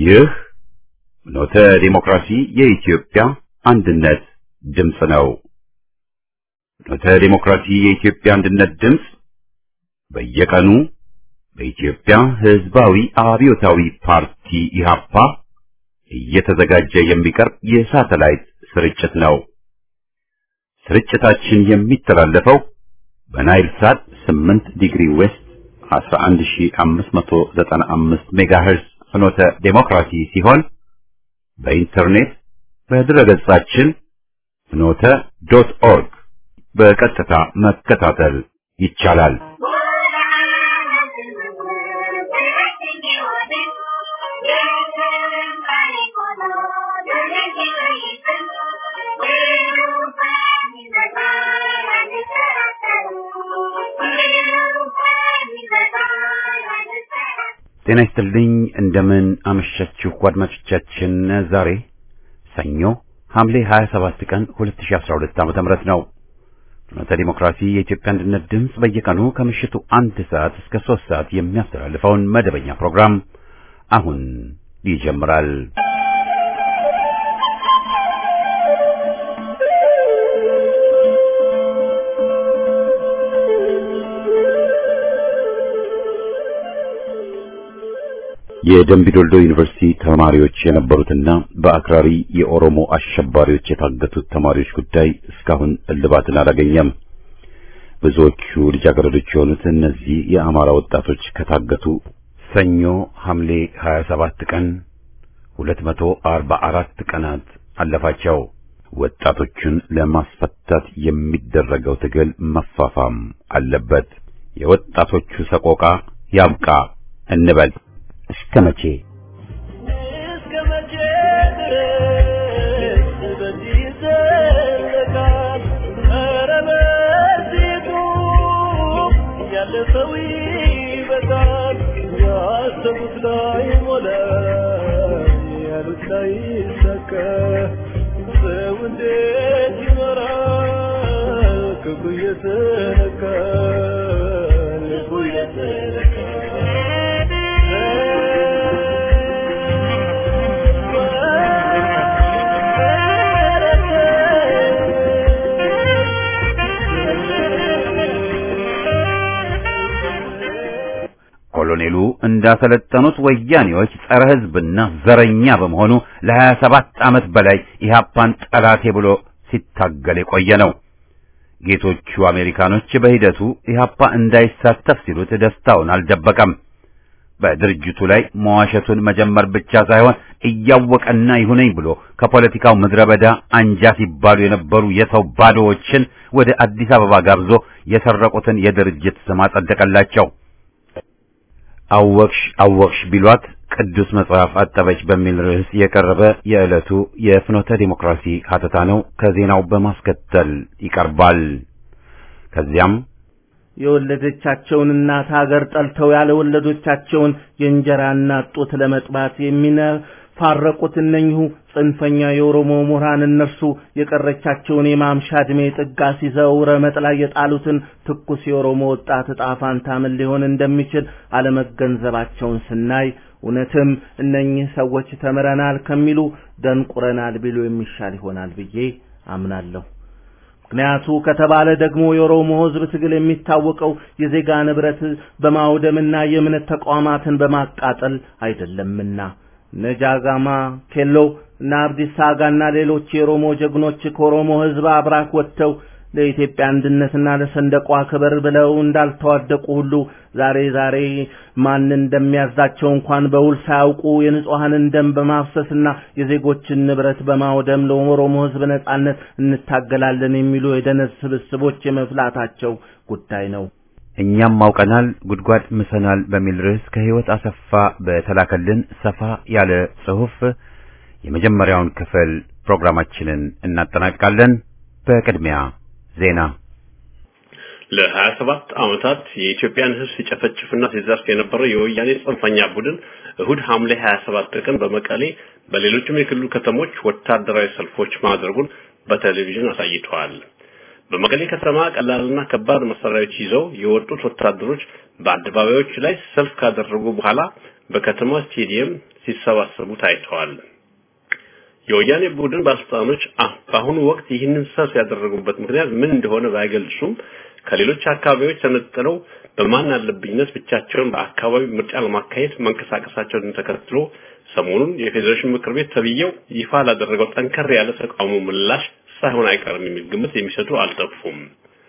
ይህ ፍኖተ ዲሞክራሲ የኢትዮጵያ አንድነት ድምፅ ነው። ፍኖተ ዲሞክራሲ የኢትዮጵያ አንድነት ድምፅ በየቀኑ በኢትዮጵያ ሕዝባዊ አብዮታዊ ፓርቲ ኢህአፓ እየተዘጋጀ የሚቀርብ የሳተላይት ስርጭት ነው። ስርጭታችን የሚተላለፈው በናይል ሳት 8 ዲግሪ ዌስት 11595 ሜጋሄርዝ ፍኖተ ዴሞክራሲ ሲሆን በኢንተርኔት በድረገጻችን ፍኖተ ዶት ኦርግ በቀጥታ መከታተል ይቻላል። ጤና ይስጥልኝ። እንደምን አመሻችሁ አድማጮቻችን። ዛሬ ሰኞ ሐምሌ 27 ቀን 2012 ዓ.ም ነው። ፍኖተ ዲሞክራሲ የኢትዮጵያ አንድነት ድምፅ በየቀኑ ከምሽቱ አንድ ሰዓት እስከ ሦስት ሰዓት የሚያስተላልፈውን መደበኛ ፕሮግራም አሁን ይጀምራል። የደምቢዶልዶ ዩኒቨርሲቲ ተማሪዎች የነበሩትና በአክራሪ የኦሮሞ አሸባሪዎች የታገቱት ተማሪዎች ጉዳይ እስካሁን እልባትን አላገኘም። ብዙዎቹ ልጃገረዶች የሆኑት እነዚህ የአማራ ወጣቶች ከታገቱ ሰኞ ሐምሌ 27 ቀን 244 ቀናት አለፋቸው። ወጣቶቹን ለማስፈታት የሚደረገው ትግል መፋፋም አለበት። የወጣቶቹ ሰቆቃ ያብቃ እንበል። እስከ መቼ እስከ መቼ ድረስ በዚህ ይዘለቃል? ኧረ በዚሁ ያለፈው ይበቃል። ያሰቡት ላይ ሞላ፣ ያሉት ላይ ይሳካ። ሰው እንዴት ይኖራል? ክፉ እየተነካ ልቡ ኮሎኔሉ እንዳሰለጠኑት ወያኔዎች ጸረ ሕዝብና ዘረኛ በመሆኑ ለሀያ ሰባት ዓመት በላይ ኢህአፓን ጠላቴ ብሎ ሲታገል የቆየ ነው። ጌቶቹ አሜሪካኖች በሂደቱ ኢህአፓ እንዳይሳተፍ ሲሉት ደስታውን አልደበቀም። በድርጅቱ ላይ መዋሸቱን መጀመር ብቻ ሳይሆን እያወቀና ይሁነኝ ብሎ ከፖለቲካው ምድረ በዳ አንጃ ሲባሉ የነበሩ የሰው ባዶዎችን ወደ አዲስ አበባ ጋብዞ የሰረቁትን የድርጅት ስም አጸደቀላቸው። አወቅሽ አወቅሽ ቢሏት ቅዱስ መጽሐፍ አጠበች በሚል ርዕስ የቀረበ የዕለቱ የፍኖተ ዲሞክራሲ ሀተታ ነው። ከዜናው በማስከተል ይቀርባል። ከዚያም የወለደቻቸውን እናት ሀገር ጠልተው ያለ ወለዶቻቸውን የእንጀራ እናት ጡት ለመጥባት የሚነፋረቁት እነኚሁ ጽንፈኛ የኦሮሞ ምሁራን እነርሱ የቀረቻቸውን የማምሻ ዕድሜ ጥጋ ሲዘው ረመጥ ላይ የጣሉትን ትኩስ የኦሮሞ ወጣት ዕጣ ፋንታ ምን ሊሆን እንደሚችል አለመገንዘባቸውን ስናይ እውነትም እነኚህ ሰዎች ተምረናል ከሚሉ ደንቁረናል ቢሉ የሚሻል ይሆናል ብዬ አምናለሁ። ምክንያቱ ከተባለ ደግሞ የኦሮሞ ሕዝብ ትግል የሚታወቀው የዜጋ ንብረት በማውደምና የእምነት ተቋማትን በማቃጠል አይደለምና ነጃጋማ ኬሎ እና አብዲሳ አጋና ሌሎች የኦሮሞ ጀግኖች ከኦሮሞ ሕዝብ አብራክ ወጥተው ለኢትዮጵያ አንድነትና ለሰንደቋ ክብር ብለው እንዳልተዋደቁ ሁሉ ዛሬ ዛሬ ማን እንደሚያዛቸው እንኳን በውል ሳያውቁ የንጹሐንን ደም በማፍሰስና የዜጎችን ንብረት በማውደም ለኦሮሞ ሕዝብ ነጻነት እንታገላለን የሚሉ የደነዝ ስብስቦች የመፍላታቸው ጉዳይ ነው። እኛም አውቀናል ጉድጓድ ምሰናል በሚል ርዕስ ከህይወት አሰፋ በተላከልን ሰፋ ያለ ጽሑፍ የመጀመሪያውን ክፍል ፕሮግራማችንን እናጠናቅቃለን። በቅድሚያ ዜና ለሀያ ሰባት ዓመታት የኢትዮጵያን ሕዝብ ሲጨፈጭፍና ሲዘርፍ የነበረው የወያኔ ጽንፈኛ ቡድን እሁድ ሐምሌ 27 ቀን በመቀሌ በሌሎችም የክልሉ ከተሞች ወታደራዊ ሰልፎች ማድረጉን በቴሌቪዥን አሳይተዋል። በመቀሌ ከተማ ቀላልና ከባድ መሳሪያዎች ይዘው የወጡት ወታደሮች በአደባባዮች ላይ ሰልፍ ካደረጉ በኋላ በከተማ ስቴዲየም ሲሰባሰቡ ታይተዋል። የወያኔ ቡድን ባለስልጣኖች በአሁኑ ወቅት ይህንን ሰልፍ ያደረጉበት ምክንያት ምን እንደሆነ ባይገልጹም ከሌሎች አካባቢዎች ተነጥለው በማን አለብኝነት ብቻቸውን በአካባቢ ምርጫ ለማካሄድ መንቀሳቀሳቸውን ተከትሎ ሰሞኑን የፌዴሬሽን ምክር ቤት ተብዬው ይፋ ላደረገው ጠንከር ያለ ተቃውሞ ምላሽ ሳይሆን አይቀርም የሚል ግምት የሚሰጡ አልጠፉም።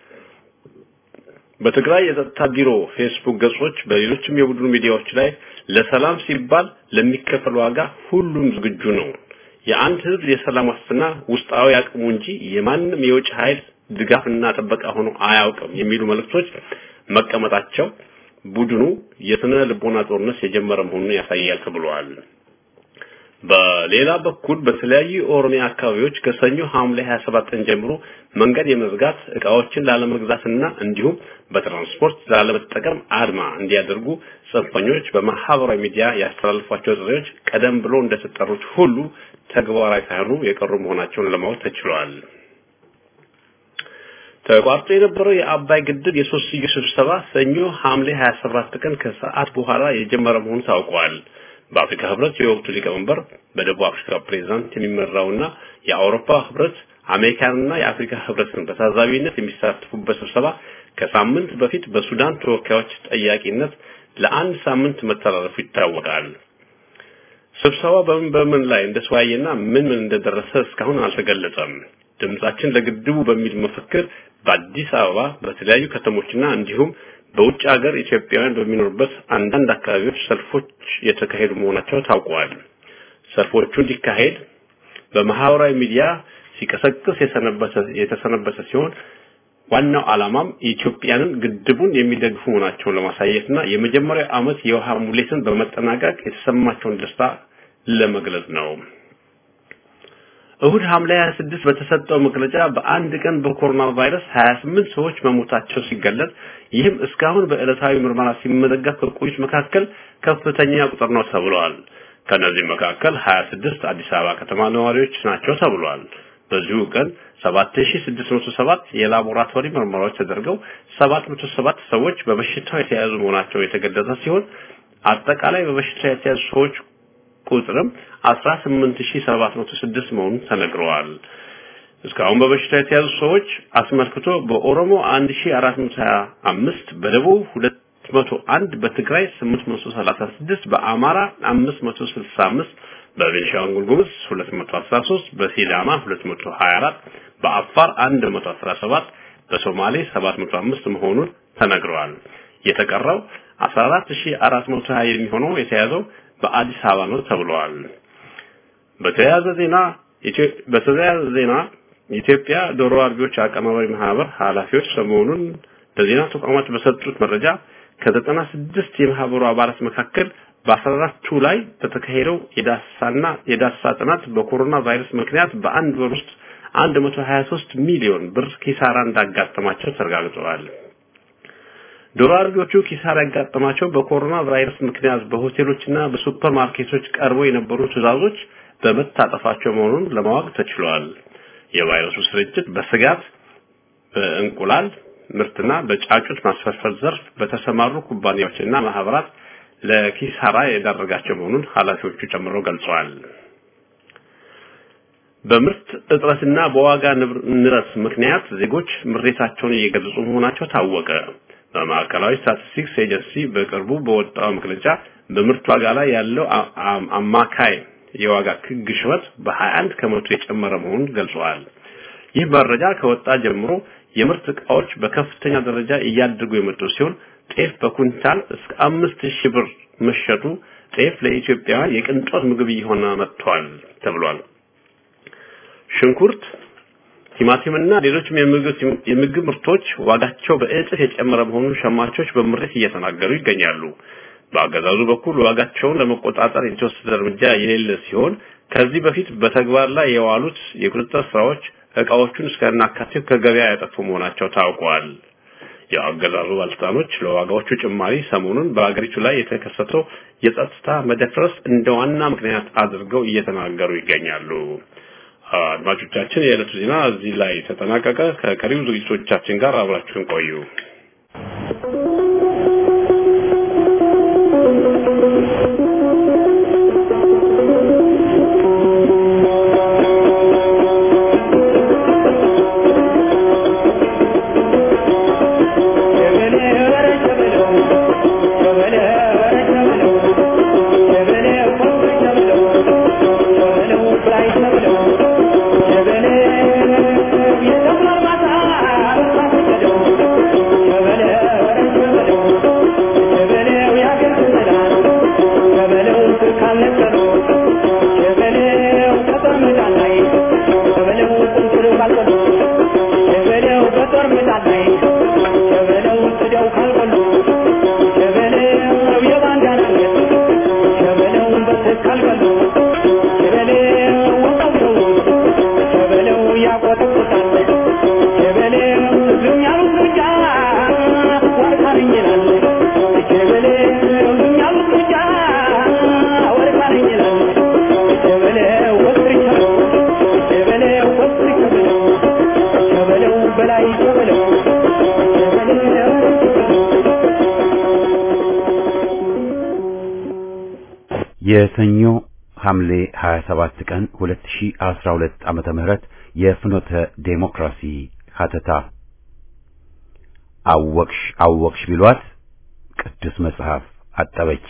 በትግራይ የጸጥታ ቢሮ ፌስቡክ ገጾች፣ በሌሎችም የቡድኑ ሚዲያዎች ላይ ለሰላም ሲባል ለሚከፈል ዋጋ ሁሉም ዝግጁ ነው። የአንድ ህዝብ የሰላም ዋስትና ውስጣዊ አቅሙ እንጂ የማንም የውጭ ኃይል ድጋፍና ጥበቃ ሆኖ አያውቅም የሚሉ መልእክቶች መቀመጣቸው ቡድኑ የስነ ልቦና ጦርነት የጀመረ መሆኑን ያሳያል ተብሏል። በሌላ በኩል በተለያዩ የኦሮሚያ አካባቢዎች ከሰኞ ሐምሌ 27 ቀን ጀምሮ መንገድ የመዝጋት እቃዎችን ላለመግዛትና እንዲሁም በትራንስፖርት ላለመጠቀም አድማ እንዲያደርጉ ጽንፈኞች በማህበራዊ ሚዲያ ያስተላልፏቸው ጥሪዎች ቀደም ብሎ እንደተጠሩት ሁሉ ተግባራዊ ሳይሆኑ የቀሩ መሆናቸውን ለማወቅ ተችሏል። ተቋርጦ የነበረው የአባይ ግድብ የሶስትዮሽ ስብሰባ ሰኞ ሐምሌ 27 ቀን ከሰዓት በኋላ የጀመረ መሆኑ ታውቋል። በአፍሪካ ህብረት የወቅቱ ሊቀመንበር በደቡብ አፍሪካ ፕሬዝዳንት የሚመራውና የአውሮፓ ህብረት አሜሪካንና የአፍሪካ ህብረትን በታዛቢነት የሚሳተፉበት ስብሰባ ከሳምንት በፊት በሱዳን ተወካዮች ጠያቂነት ለአንድ ሳምንት መተላለፉ ይታወቃል። ስብሰባ በምን በምን ላይ እንደተወያየና ምን ምን እንደደረሰ እስካሁን አልተገለጸም። ድምጻችን ለግድቡ በሚል መፈክር በአዲስ አበባ በተለያዩ ከተሞችና እንዲሁም በውጭ ሀገር ኢትዮጵያውያን በሚኖሩበት አንዳንድ አካባቢዎች ሰልፎች የተካሄዱ መሆናቸው ታውቋል። ሰልፎቹ እንዲካሄድ በማህበራዊ ሚዲያ ሲቀሰቅስ የሰነበተ የተሰነበተ ሲሆን ዋናው ዓላማም ኢትዮጵያንን ግድቡን የሚደግፉ መሆናቸውን ለማሳየትና የመጀመሪያው ዓመት የውሃ ሙሌትን በመጠናቀቅ የተሰማቸውን ደስታ ለመግለጽ ነው። እሁድ ሐምሌ 26 በተሰጠው መግለጫ በአንድ ቀን በኮሮና ቫይረስ 28 ሰዎች መሞታቸው ሲገለጽ ይህም እስካሁን በዕለታዊ ምርመራ ሲመዘገብ ከቆዩት መካከል ከፍተኛ ቁጥር ነው ተብሏል። ከነዚህ መካከል 26 አዲስ አበባ ከተማ ነዋሪዎች ናቸው ተብሏል። በዚሁ ቀን 7607 የላቦራቶሪ ምርመራዎች ተደርገው 707 ሰዎች በበሽታው የተያዙ መሆናቸው የተገለጸ ሲሆን አጠቃላይ በበሽታው የተያዙ ሰዎች ቁጥርም 18706 መሆኑን ተነግረዋል። እስካሁን በበሽታ የተያዙ ሰዎች አስመልክቶ በኦሮሞ 1425፣ በደቡብ 201፣ በትግራይ 836፣ በአማራ 565፣ በቤንሻንጉል ጉሙዝ 213፣ በሲዳማ 224፣ በአፋር 117፣ በሶማሌ 705 መሆኑን ተነግረዋል። የተቀረው 14420 የሚሆነው የተያዘው በአዲስ አበባ ነው ተብሏል። በተያያዘ ዜና በተያያዘ ዜና የኢትዮጵያ ዶሮ አርቢዎች አቀናባሪ ማህበር ኃላፊዎች ሰሞኑን ለዜና ተቋማት በሰጡት መረጃ ከዘጠና ስድስት የማህበሩ አባላት መካከል በአስራ አራቱ ላይ በተካሄደው የዳሳና የዳሳ ጥናት በኮሮና ቫይረስ ምክንያት በአንድ ወር ውስጥ 123 ሚሊዮን ብር ኪሳራ እንዳጋጠማቸው ተረጋግጠዋል። ዶሮ አርቢዎቹ ኪሳራ ያጋጠማቸው በኮሮና ቫይረስ ምክንያት በሆቴሎችና በሱፐር ማርኬቶች ቀርበው የነበሩ ትዕዛዞች በመታጠፋቸው መሆኑን ለማወቅ ተችሏል። የቫይረሱ ስርጭት በስጋት በእንቁላል ምርትና በጫጩት ማስፈልፈል ዘርፍ በተሰማሩ ኩባንያዎችና ማህበራት ለኪሳራ የዳረጋቸው መሆኑን ኃላፊዎቹ ጨምረው ገልጸዋል። በምርት እጥረትና በዋጋ ንረት ምክንያት ዜጎች ምሬታቸውን እየገለጹ መሆናቸው ታወቀ። በማዕከላዊ ስታቲስቲክስ ኤጀንሲ በቅርቡ በወጣው መግለጫ በምርት ዋጋ ላይ ያለው አማካይ የዋጋ ግሽበት በ21 ከመቶ የጨመረ መሆኑን ገልጸዋል። ይህ መረጃ ከወጣ ጀምሮ የምርት ዕቃዎች በከፍተኛ ደረጃ እያደጉ የመጡ ሲሆን ጤፍ በኩንታል እስከ አምስት ሺህ ብር መሸጡ ጤፍ ለኢትዮጵያውያን የቅንጦት ምግብ እየሆነ መጥቷል ተብሏል። ሽንኩርት፣ ቲማቲምና ሌሎችም የምግብ ምርቶች ዋጋቸው በእጥፍ የጨመረ መሆኑን ሸማቾች በምሬት እየተናገሩ ይገኛሉ። በአገዛዙ በኩል ዋጋቸውን ለመቆጣጠር የተወሰደ እርምጃ የሌለ ሲሆን ከዚህ በፊት በተግባር ላይ የዋሉት የቁጥጥር ስራዎች እቃዎቹን እስከናካቴው ከገበያ ያጠፉ መሆናቸው ታውቋል። የአገዛዙ ባለስልጣኖች ለዋጋዎቹ ጭማሪ ሰሞኑን በአገሪቱ ላይ የተከሰተው የጸጥታ መደፍረስ እንደ ዋና ምክንያት አድርገው እየተናገሩ ይገኛሉ። አድማጮቻችን፣ የዕለቱ ዜና እዚህ ላይ ተጠናቀቀ። ከቀሪው ዝግጅቶቻችን ጋር አብራችሁን ቆዩ። የሰኞ ሐምሌ 27 ቀን 2012 ዓመተ ምህረት የፍኖተ ዴሞክራሲ ሀተታ አወቅሽ አወቅሽ ቢሏት ቅዱስ መጽሐፍ አጠበች።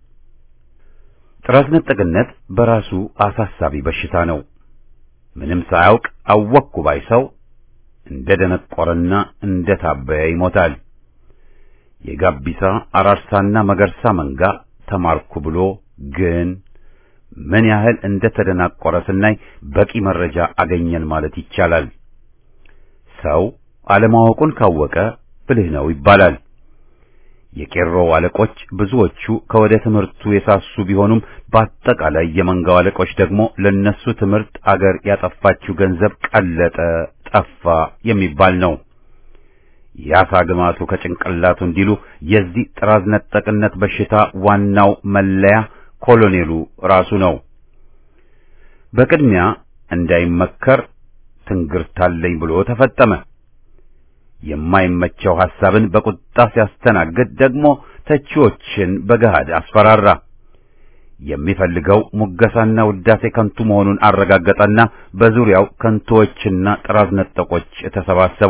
ጥራት ነጠቅነት በራሱ አሳሳቢ በሽታ ነው። ምንም ሳያውቅ አወቅኩ ባይ ሰው እንደ ደነቆረና እንደ ታበየ ይሞታል። የጋቢሳ አራርሳና መገርሳ መንጋ ተማርኩ ብሎ ግን ምን ያህል እንደ ተደናቆረ ስናይ በቂ መረጃ አገኘን ማለት ይቻላል። ሰው አለማወቁን ካወቀ ብልህ ነው ይባላል። የቄሮ አለቆች ብዙዎቹ ከወደ ትምህርቱ የሳሱ ቢሆኑም በአጠቃላይ የመንጋው አለቆች ደግሞ ለነሱ ትምህርት አገር ያጠፋችው ገንዘብ ቀለጠ፣ ጠፋ የሚባል ነው። የአሳ ግማቱ ከጭንቅላቱ እንዲሉ የዚህ ጥራዝ ነጠቅነት በሽታ ዋናው መለያ ኮሎኔሉ ራሱ ነው። በቅድሚያ እንዳይመከር ትንግርታለኝ ብሎ ተፈጠመ። የማይመቸው ሐሳብን በቁጣ ሲያስተናግድ ደግሞ ተቺዎችን በገሃድ አስፈራራ። የሚፈልገው ሙገሳና ውዳሴ ከንቱ መሆኑን አረጋገጠና በዙሪያው ከንቱዎችና ጥራዝ ነጠቆች ተሰባሰቡ።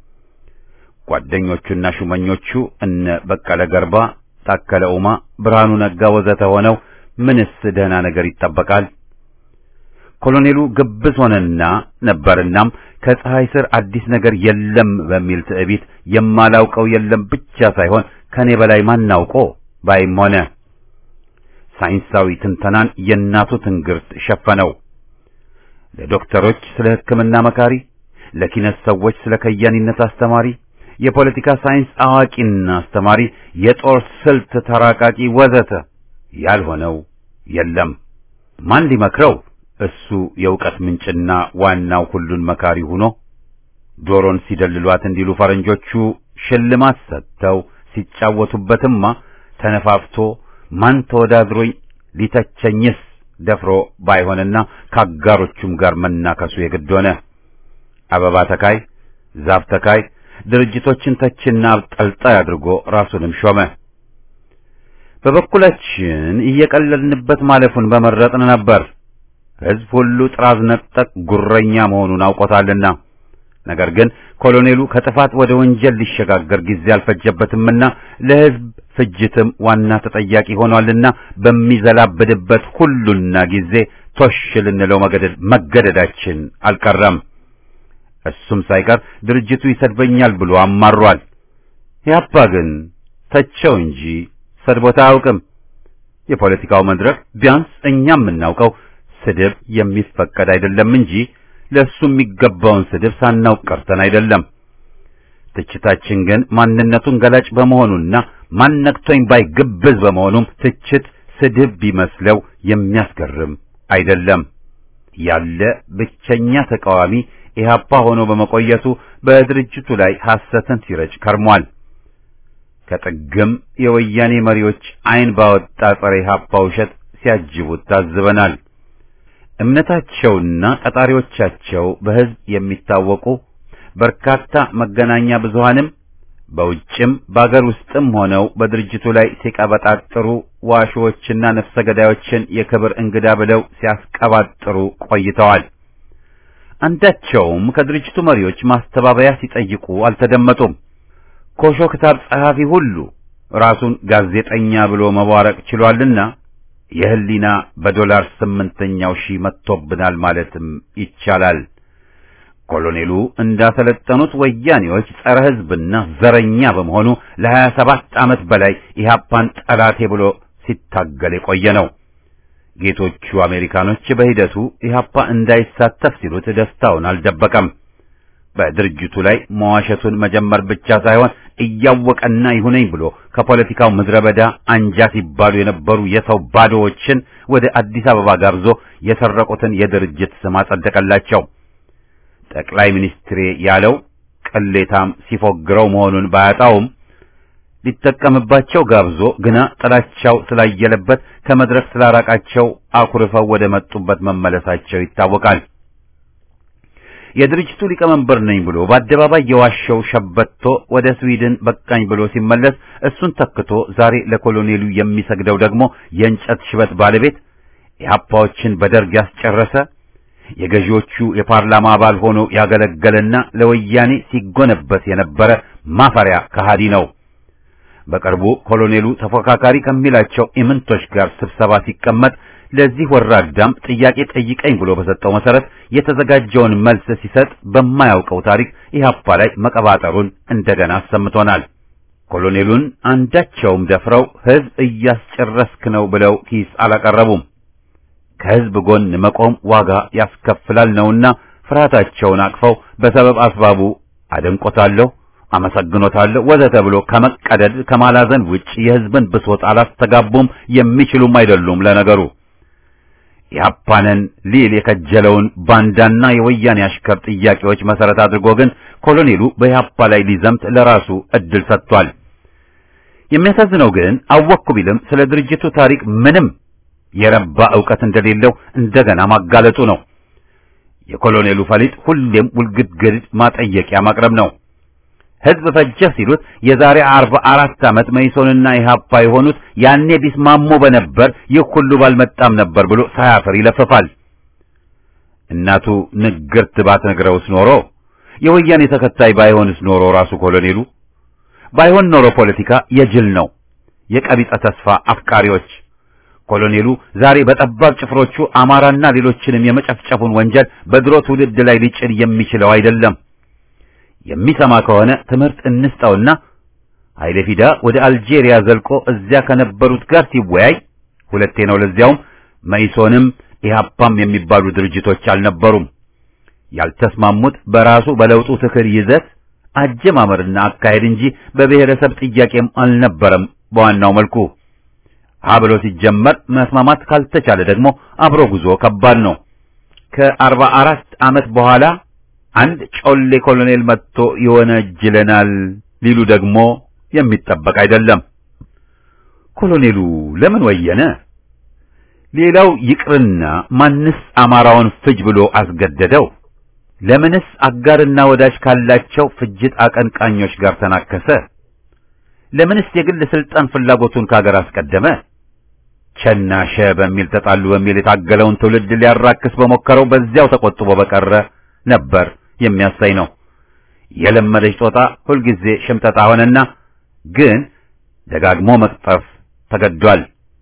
ጓደኞቹና ሹመኞቹ እነ በቀለ ገርባ፣ ታከለ ኡማ፣ ብርሃኑ ነጋ ወዘተ ሆነው ምንስ ደህና ነገር ይጠበቃል? ኮሎኔሉ ግብዝ ሆነና ነበርናም ከፀሐይ ስር አዲስ ነገር የለም በሚል ትዕቢት የማላውቀው የለም ብቻ ሳይሆን ከኔ በላይ ማናውቆ ባይም ሆነ ሳይንሳዊ ትንተናን የእናቱ ትንግርት ሸፈነው። ለዶክተሮች ስለ ሕክምና መካሪ፣ ለኪነት ሰዎች ስለ ከያኒነት አስተማሪ፣ የፖለቲካ ሳይንስ አዋቂና አስተማሪ፣ የጦር ስልት ተራቃቂ ወዘተ ያልሆነው የለም። ማን ሊመክረው? እሱ የእውቀት ምንጭና ዋናው ሁሉን መካሪ ሆኖ ዶሮን ሲደልሏት እንዲሉ ፈረንጆቹ ሽልማት ሰጥተው ሲጫወቱበትማ ተነፋፍቶ ማን ተወዳድሮኝ ሊተቸኝስ ደፍሮ ባይሆንና ከአጋሮቹም ጋር መናከሱ የግድ ሆነ። አበባ ተካይ፣ ዛፍ ተካይ፣ ድርጅቶችን ተችና አብጠልጣይ አድርጎ ራሱንም ሾመ። በበኩላችን እየቀለልንበት ማለፉን በመረጥን ነበር። ሕዝብ ሁሉ ጥራዝ ነጠቅ ጉረኛ መሆኑን አውቆታልና። ነገር ግን ኮሎኔሉ ከጥፋት ወደ ወንጀል ሊሸጋገር ጊዜ አልፈጀበትምና ለሕዝብ ፍጅትም ዋና ተጠያቂ ሆኗልና በሚዘላብድበት ሁሉና ጊዜ ቶሽ ልንለው መገደዳችን አልቀረም። እሱም ሳይቀር ድርጅቱ ይሰድበኛል ብሎ አማሯል። ያባ ግን ተቸው እንጂ ሰድቦታ አያውቅም። የፖለቲካው መድረክ ቢያንስ እኛ የምናውቀው ስድብ የሚፈቀድ አይደለም እንጂ ለእሱ የሚገባውን ስድብ ሳናውቅ ቀርተን አይደለም። ትችታችን ግን ማንነቱን ገላጭ በመሆኑና ማነቅቶኝ ባይ ግብዝ በመሆኑም ትችት ስድብ ቢመስለው የሚያስገርም አይደለም። ያለ ብቸኛ ተቃዋሚ ኢህአፓ ሆኖ በመቆየቱ በድርጅቱ ላይ ሐሰትን ሲረጭ ከርሟል። ከጥግም የወያኔ መሪዎች ዓይን ባወጣ ጸረ ኢህአፓ ውሸት ሲያጅቡት ታዝበናል። እምነታቸውና ቀጣሪዎቻቸው በሕዝብ የሚታወቁ በርካታ መገናኛ ብዙሃንም በውጭም በአገር ውስጥም ሆነው በድርጅቱ ላይ ሲቀበጣጥሩ ዋሾዎችና ነፍሰ ገዳዮችን የክብር እንግዳ ብለው ሲያስቀባጥሩ ቆይተዋል። አንዳቸውም ከድርጅቱ መሪዎች ማስተባበያ ሲጠይቁ አልተደመጡም። ኮሾ ክታብ ጸሐፊ ሁሉ ራሱን ጋዜጠኛ ብሎ መቧረቅ ችሏልና የህሊና በዶላር ስምንተኛው ሺህ መጥቶብናል ማለትም ይቻላል። ኮሎኔሉ እንዳሰለጠኑት ወያኔዎች ጸረ ሕዝብና ዘረኛ በመሆኑ ለሀያ ሰባት ዓመት በላይ ኢህአፓን ጠላቴ ብሎ ሲታገል የቆየ ነው። ጌቶቹ አሜሪካኖች በሂደቱ ኢህአፓ እንዳይሳተፍ ሲሉት ደስታውን አልደበቀም። በድርጅቱ ላይ መዋሸቱን መጀመር ብቻ ሳይሆን እያወቀና ይሁነኝ ብሎ ከፖለቲካው ምድረ በዳ አንጃ ሲባሉ የነበሩ የሰው ባዶዎችን ወደ አዲስ አበባ ጋብዞ የሰረቁትን የድርጅት ስም አጸደቀላቸው። ጠቅላይ ሚኒስትሬ ያለው ቅሌታም ሲፎግረው መሆኑን ባያጣውም ሊጠቀምባቸው ጋብዞ ግና ጥላቻው ስላየለበት ከመድረክ ስላራቃቸው አኩርፈው ወደ መጡበት መመለሳቸው ይታወቃል። የድርጅቱ ሊቀመንበር ነኝ ብሎ በአደባባይ የዋሸው ሸበቶ ወደ ስዊድን በቃኝ ብሎ ሲመለስ እሱን ተክቶ ዛሬ ለኮሎኔሉ የሚሰግደው ደግሞ የእንጨት ሽበት ባለቤት ኢህአፓዎችን በደርግ ያስጨረሰ የገዢዎቹ የፓርላማ አባል ሆኖ ያገለገለና ለወያኔ ሲጎነበት የነበረ ማፈሪያ ከሃዲ ነው። በቅርቡ ኮሎኔሉ ተፎካካሪ ከሚላቸው ኢምንቶች ጋር ስብሰባ ሲቀመጥ ለዚህ ወራዳም ጥያቄ ጠይቀኝ ብሎ በሰጠው መሰረት የተዘጋጀውን መልስ ሲሰጥ በማያውቀው ታሪክ ኢህአፓ ላይ መቀባጠሩን እንደገና አሰምቶናል። ኮሎኔሉን አንዳቸውም ደፍረው ህዝብ እያስጨረስክ ነው ብለው ኪስ አላቀረቡም። ከህዝብ ጎን መቆም ዋጋ ያስከፍላል ነውና ፍርሃታቸውን አቅፈው በሰበብ አስባቡ አደንቆታለሁ፣ አመሰግኖታለሁ ወዘተ ብሎ ከመቀደድ ከማላዘን ውጭ የህዝብን ብሶት አላስተጋቡም፣ የሚችሉም አይደሉም። ለነገሩ ኢህአፓንን ሊል የከጀለውን ባንዳና የወያኔ አሽከር ጥያቄዎች መሰረት አድርጎ ግን ኮሎኔሉ በኢህአፓ ላይ ሊዘምት ለራሱ እድል ሰጥቷል። የሚያሳዝነው ግን አወቅኩ ቢልም ስለ ድርጅቱ ታሪክ ምንም የረባ ዕውቀት እንደሌለው እንደገና ማጋለጡ ነው። የኮሎኔሉ ፈሊጥ ሁሌም ውልግድግድ ማጠየቂያ ማቅረብ ነው። ህዝብ ፈጀ ሲሉት የዛሬ አርባ አራት ዓመት መይሶንና ኢህአፓ የሆኑት ያኔ ቢስማሙ በነበር ይህ ሁሉ ባልመጣም ነበር ብሎ ሳያፍር ይለፍፋል። እናቱ ንግርት ባትነግረውስ ኖሮ የወያኔ ተከታይ ባይሆንስ ኖሮ ራሱ ኮሎኔሉ ባይሆን ኖሮ ፖለቲካ የጅል ነው፣ የቀቢጸ ተስፋ አፍቃሪዎች ኮሎኔሉ ዛሬ በጠባብ ጭፍሮቹ አማራና ሌሎችንም የመጨፍጨፉን ወንጀል በድሮ ትውልድ ላይ ሊጭን የሚችለው አይደለም። የሚሰማ ከሆነ ትምህርት እንስጠውና ኃይለ ፊዳ ወደ አልጄሪያ ዘልቆ እዚያ ከነበሩት ጋር ሲወያይ ሁለቴ ነው። ለዚያውም መኢሶንም ኢህአፓም የሚባሉ ድርጅቶች አልነበሩም። ያልተስማሙት በራሱ በለውጡ ትክር ይዘት አጀማመርና አካሄድ እንጂ በብሔረሰብ ጥያቄም አልነበረም። በዋናው መልኩ ሀ ብሎ ሲጀመር መስማማት ካልተቻለ ደግሞ አብሮ ጉዞ ከባድ ነው። ከአርባ አራት ዓመት በኋላ አንድ ጮሌ ኮሎኔል መጥቶ ይወነጅለናል ሊሉ ደግሞ የሚጠበቅ አይደለም። ኮሎኔሉ ለምን ወየነ? ሌላው ይቅርና ማንስ አማራውን ፍጅ ብሎ አስገደደው? ለምንስ አጋርና ወዳጅ ካላቸው ፍጅት አቀንቃኞች ጋር ተናከሰ? ለምንስ የግል ስልጣን ፍላጎቱን ካገር አስቀደመ? ቸናሸ በሚል ተጣሉ በሚል የታገለውን ትውልድ ሊያራክስ በሞከረው በዚያው ተቆጥቦ በቀረ ነበር የሚያሳይ ነው። የለመደች ጦጣ ሁልጊዜ ሽምጠጣ ሆነና ግን ደጋግሞ መቅጠፍ ተገዷል።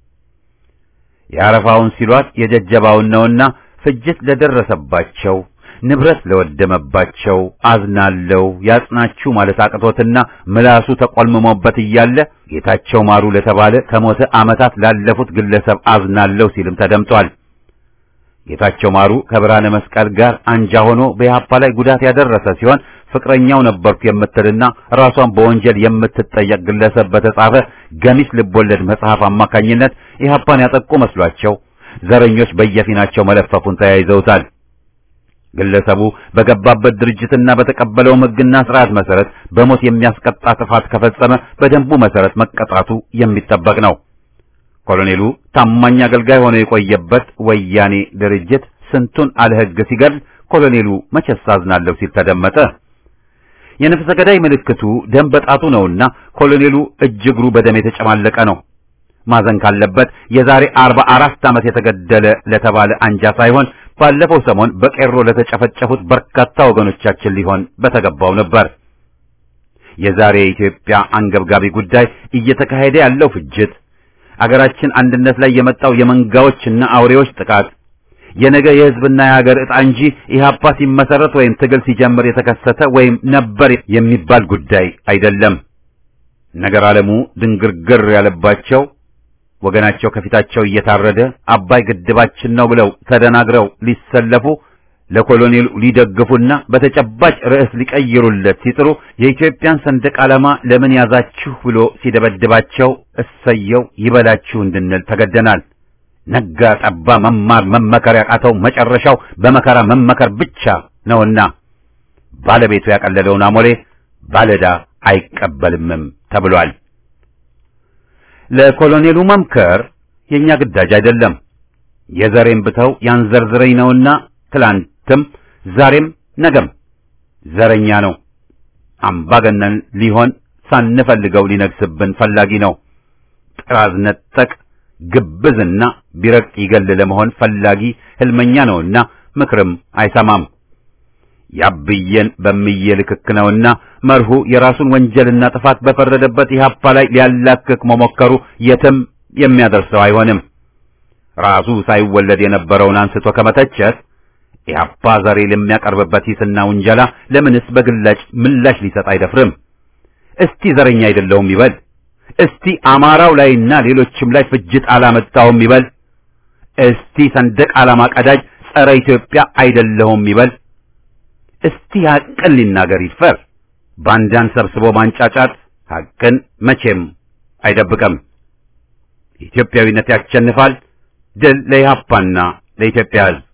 የአረፋውን ሲሏት የጀጀባውን ነውና ፍጅት ለደረሰባቸው ንብረት ለወደመባቸው አዝናለው ያጽናችሁ ማለት አቅቶትና ምላሱ ተቆልምሞበት እያለ ጌታቸው ማሩ ለተባለ ከሞተ ዓመታት ላለፉት ግለሰብ አዝናለው ሲልም ተደምጧል። ጌታቸው ማሩ ከብርሃነ መስቀል ጋር አንጃ ሆኖ በኢህአፓ ላይ ጉዳት ያደረሰ ሲሆን ፍቅረኛው ነበርኩ የምትልና ራሷን በወንጀል የምትጠየቅ ግለሰብ በተጻፈ ገሚስ ልቦለድ መጽሐፍ አማካኝነት ኢህአፓን ያጠቁ መስሏቸው ዘረኞች በየፊናቸው መለፈፉን ተያይዘውታል። ግለሰቡ በገባበት ድርጅትና በተቀበለው ሕግና ስርዓት መሰረት በሞት የሚያስቀጣ ጥፋት ከፈጸመ በደንቡ መሰረት መቀጣቱ የሚጠበቅ ነው። ኮሎኔሉ ታማኝ አገልጋይ ሆኖ የቆየበት ወያኔ ድርጅት ስንቱን አለ ሕግ ሲገድል ኮሎኔሉ መቼስ አዝናለሁ ሲል ተደመጠ። የነፍሰ ገዳይ ምልክቱ ደም በጣቱ ነውና ኮሎኔሉ እጅ እግሩ በደም የተጨማለቀ ነው። ማዘን ካለበት የዛሬ አርባ አራት ዓመት የተገደለ ለተባለ አንጃ ሳይሆን ባለፈው ሰሞን በቄሮ ለተጨፈጨፉት በርካታ ወገኖቻችን ሊሆን በተገባው ነበር። የዛሬ ኢትዮጵያ አንገብጋቢ ጉዳይ እየተካሄደ ያለው ፍጅት፣ አገራችን አንድነት ላይ የመጣው የመንጋዎችና አውሬዎች ጥቃት የነገ የሕዝብና የሀገር ዕጣ እንጂ ኢህአፓ ሲመሰረት ወይም ትግል ሲጀምር የተከሰተ ወይም ነበር የሚባል ጉዳይ አይደለም። ነገር ዓለሙ ድንግርግር ያለባቸው ወገናቸው ከፊታቸው እየታረደ አባይ ግድባችን ነው ብለው ተደናግረው ሊሰለፉ ለኮሎኔሉ ሊደግፉና በተጨባጭ ርዕስ ሊቀይሩለት ሲጥሩ የኢትዮጵያን ሰንደቅ ዓላማ ለምን ያዛችሁ ብሎ ሲደበድባቸው እሰየው ይበላችሁ እንድንል ተገደናል። ነጋ ጠባ መማር መመከር ያቃተው መጨረሻው በመከራ መመከር ብቻ ነውና ባለቤቱ ያቀለለውን አሞሌ ባለዳ አይቀበልምም ተብሏል። ለኮሎኔሉ መምከር የኛ ግዳጅ አይደለም። የዘሬን ብተው ያንዘርዝረኝ ነውና ትላንትም ዛሬም ነገም ዘረኛ ነው። አምባገነን ሊሆን ሳንፈልገው ሊነግስብን ፈላጊ ነው። ጥራዝ ነጠቅ ግብዝና ቢረቅ ይገል ለመሆን ፈላጊ ህልመኛ ነውና ምክርም አይሰማም። ያብየን በምየ ልክክ ነውና መርሁ የራሱን ወንጀልና ጥፋት በፈረደበት ኢህአፓ ላይ ሊያላክክ መሞከሩ የትም የሚያደርሰው አይሆንም። ራሱ ሳይወለድ የነበረውን አንስቶ ከመተቸት ኢህአፓ ዛሬ ለሚያቀርብበት ሂስና ውንጀላ ለምንስ በግላጭ ምላሽ ሊሰጥ አይደፍርም? እስቲ ዘረኛ አይደለሁም ይበል። እስቲ አማራው ላይና ሌሎችም ላይ ፍጅት አላመጣውም ይበል። እስቲ ሰንደቅ ዓላማ ቀዳጅ ጸረ ኢትዮጵያ አይደለሁም ይበል። እስቲ ሐቅን ሊናገር ይድፈር። ባንዳን ሰብስቦ ማንጫጫት ሐቅን መቼም አይደብቅም። ኢትዮጵያዊነት ያሸንፋል። ድል ለኢህአፓና ለኢትዮጵያ ሕዝብ።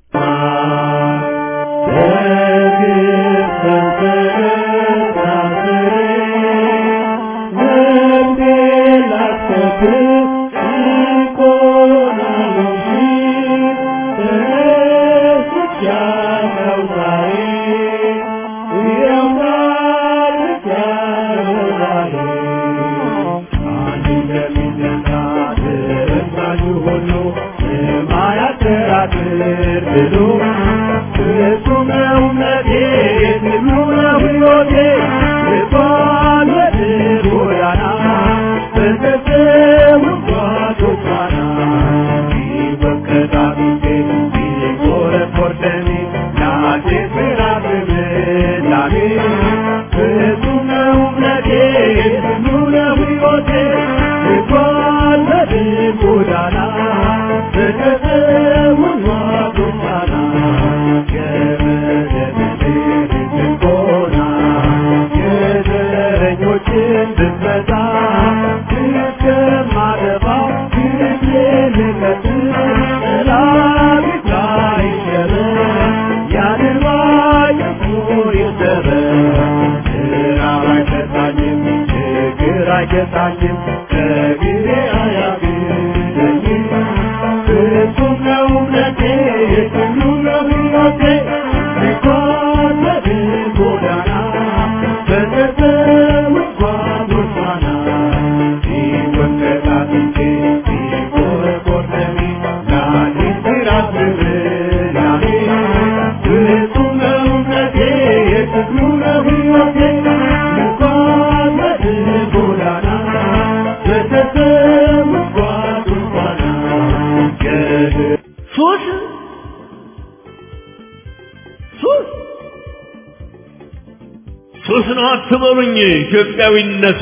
ሱስ ነው አትበሉኝ። ኢትዮጵያዊነቱ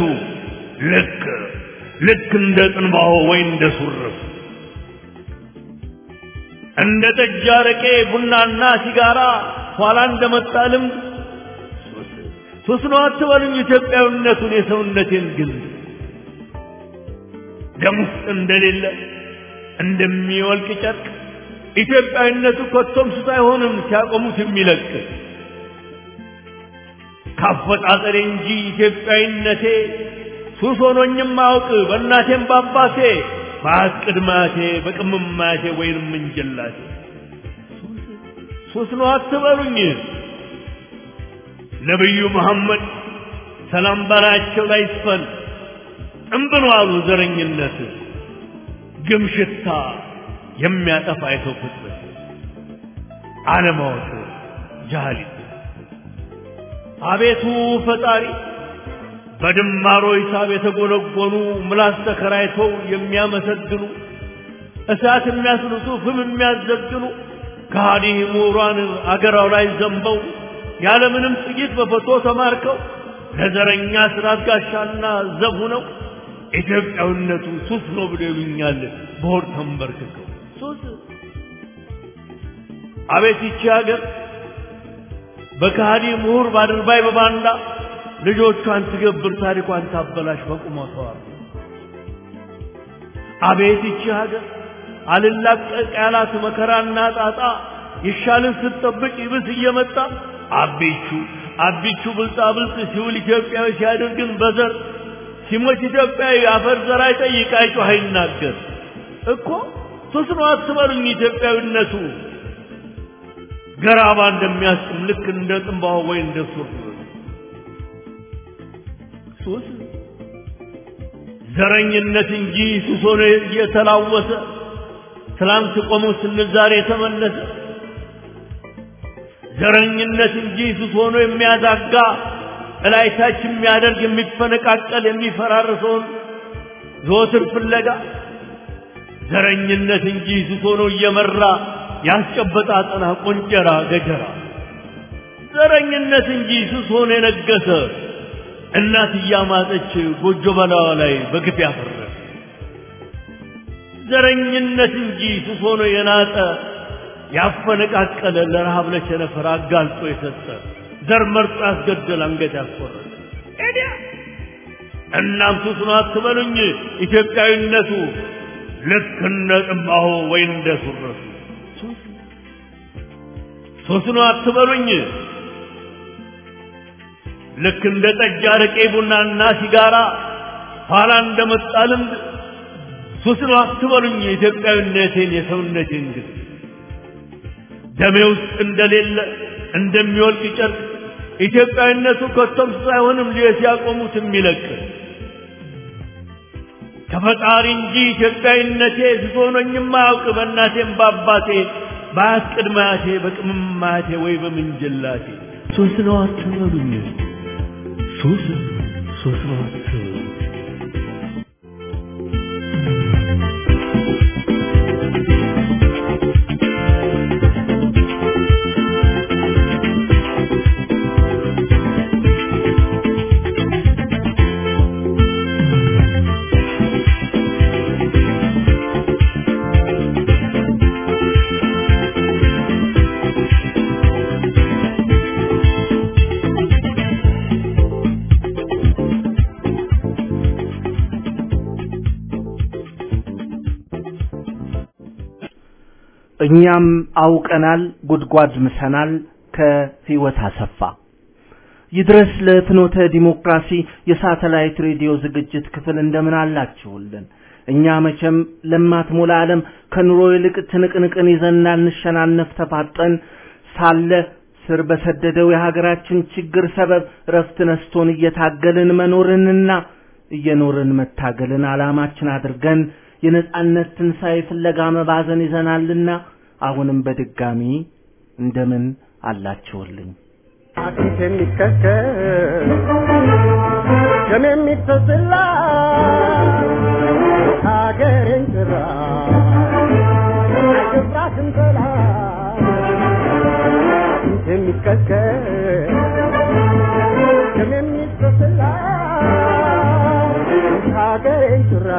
ልክ ልክ እንደ ጥንባሆ ወይ እንደ ሱርፍ እንደ ጠጅ፣ አረቄ፣ ቡናና ሲጋራ ኋላ እንደመጣ ልምድ ሱስ ነው አትበሉኝ። ኢትዮጵያዊነቱን የሰውነቴን ግን ደም ውስጥ እንደሌለ እንደሚወልቅ ጨርቅ ኢትዮጵያዊነቱ ኮቶም ሱስ አይሆንም ሲያቆሙት የሚለቅ ካፈጣጠሬ እንጂ ኢትዮጵያዊነቴ ሱስ ሆኖኝም አውቅ በእናቴም በአባቴ በአት ቅድማቴ በቅምማቴ ወይንም እንጀላቴ ሱስ ነው አትበሉኝ። ነቢዩ መሐመድ ሰላም በላያቸው ላይ ይስፈን ጥንብን አሉ ዘረኝነት ግም ሽታ የሚያጠፋ የሰው ፍጥረት አለማወቅ ጃህሊት አቤቱ ፈጣሪ በድማሮ ሂሳብ የተጎነጎኑ ምላስ ተከራይተው የሚያመሰግኑ እሳት የሚያስልሱ ፍም የሚያዘግኑ ከሃዲ ምሁራን አገራው ላይ ዘንበው ያለምንም ጥይት በፎቶ ተማርከው ለዘረኛ ስርዓት ጋሻና ዘብ ሆነው ኢትዮጵያዊነቱ ሱስ ነው ብለው ይሉኛል በሆድ ተንበርክከው ሱስ አቤት ይቺ ሀገር በከሃዲ ምሁር ባድርባይ በባንዳ ልጆቿን ትገብር ታሪኳን ታበላሽ በቁመቷ አቤት ይቺ ሀገር አልላቀቅ ያላት መከራና ጣጣ ይሻልን ስትጠብቅ ይብስ እየመጣ አቢቹ አቢቹ ብልጣ ብልጥ ሲውል ኢትዮጵያዊ ሲያደርግን በዘር ሲሞት ኢትዮጵያዊ አፈር ዘር አይጠይቅ አይጮህ አይናገር እኮ ሱስ ነው አትበሉኝ ኢትዮጵያዊነቱ ገራባ እንደሚያስጥም ልክ እንደ ጥንባሆ ወይ እንደ ሱር ሱስ ዘረኝነት እንጂ ሱስ ሆኖ እየተላወሰ ትላንት ቆሞ ስንል ዛሬ የተመለሰ ዘረኝነት እንጂ ሱስ ሆኖ የሚያዛጋ እላይታች የሚያደርግ የሚፈነቃቀል የሚፈራርሰውን ዘወትር ፍለጋ ዘረኝነት እንጂ ሱስ ሆኖ እየመራ ያስጨበጣ አጠና ቆንጨራ ገጀራ ዘረኝነት እንጂ ሱስ ሆኖ የነገሰ እናት እያማጠች ጎጆ በላዋ ላይ በግፍ ያፈረሰ ዘረኝነት እንጂ ሱስ ሆኖ የናጠ ያፈነቃቀለ ለረሃብ ለቸነፈር አጋልጦ የሰጠ ዘር መርጦ ያስገደል አንገት ያስቆረጠ ኤዲያ እናም ሱስ ነው አትበሉኝ ኢትዮጵያዊነቱ ልክ እንደ ጥንባሆ ወይ እንደ ሱረቱ ሱስ ነው አትበሉኝ ልክ እንደ ጠጅ አረቄ ቡናና ሲጋራ ኋላ እንደመጣ ልምድ ሱስ ነው አትበሉኝ የኢትዮጵያዊነቴን የሰውነቴን ግን ደሜ ውስጥ እንደሌለ እንደሚወልቅ ጨርቅ ኢትዮጵያዊነቱ ከቶም ሳይሆንም ልየት ያቆሙት የሚለቅ ከፈጣሪ እንጂ ኢትዮጵያዊነቴ ስሶኖኝም አያውቅ በእናቴም በአባቴ በአያት ቅድመ አያቴ በቅምም አያቴ ወይ በምንጅላቴ ሱስ ነው አትበሉኝ ሱስ ሱስ ነው አትበሉኝ እኛም አውቀናል ጉድጓድ ምሰናል ከህይወት አሰፋ ይድረስ ለፍኖተ ዲሞክራሲ የሳተላይት ሬዲዮ ዝግጅት ክፍል እንደምን አላችሁልን እኛ መቼም ለማትሞላ ዓለም ከኑሮ ይልቅ ትንቅንቅን ይዘና እንሸናነፍ ተፋጠን ሳለ ስር በሰደደው የሀገራችን ችግር ሰበብ ረፍት ነስቶን እየታገልን መኖርንና እየኖርን መታገልን ዓላማችን አድርገን የነጻነት ትንሣኤ ፍለጋ መባዘን ይዘናልና አሁንም በድጋሚ እንደምን አላችሁልኝ አጥንት የሚከከል ደም የሚፈስላ ሀገሬን ጭራ አይገባትም ጠላት አጥንት የሚከከል ደም የሚፈስላ ሀገሬን ጭራ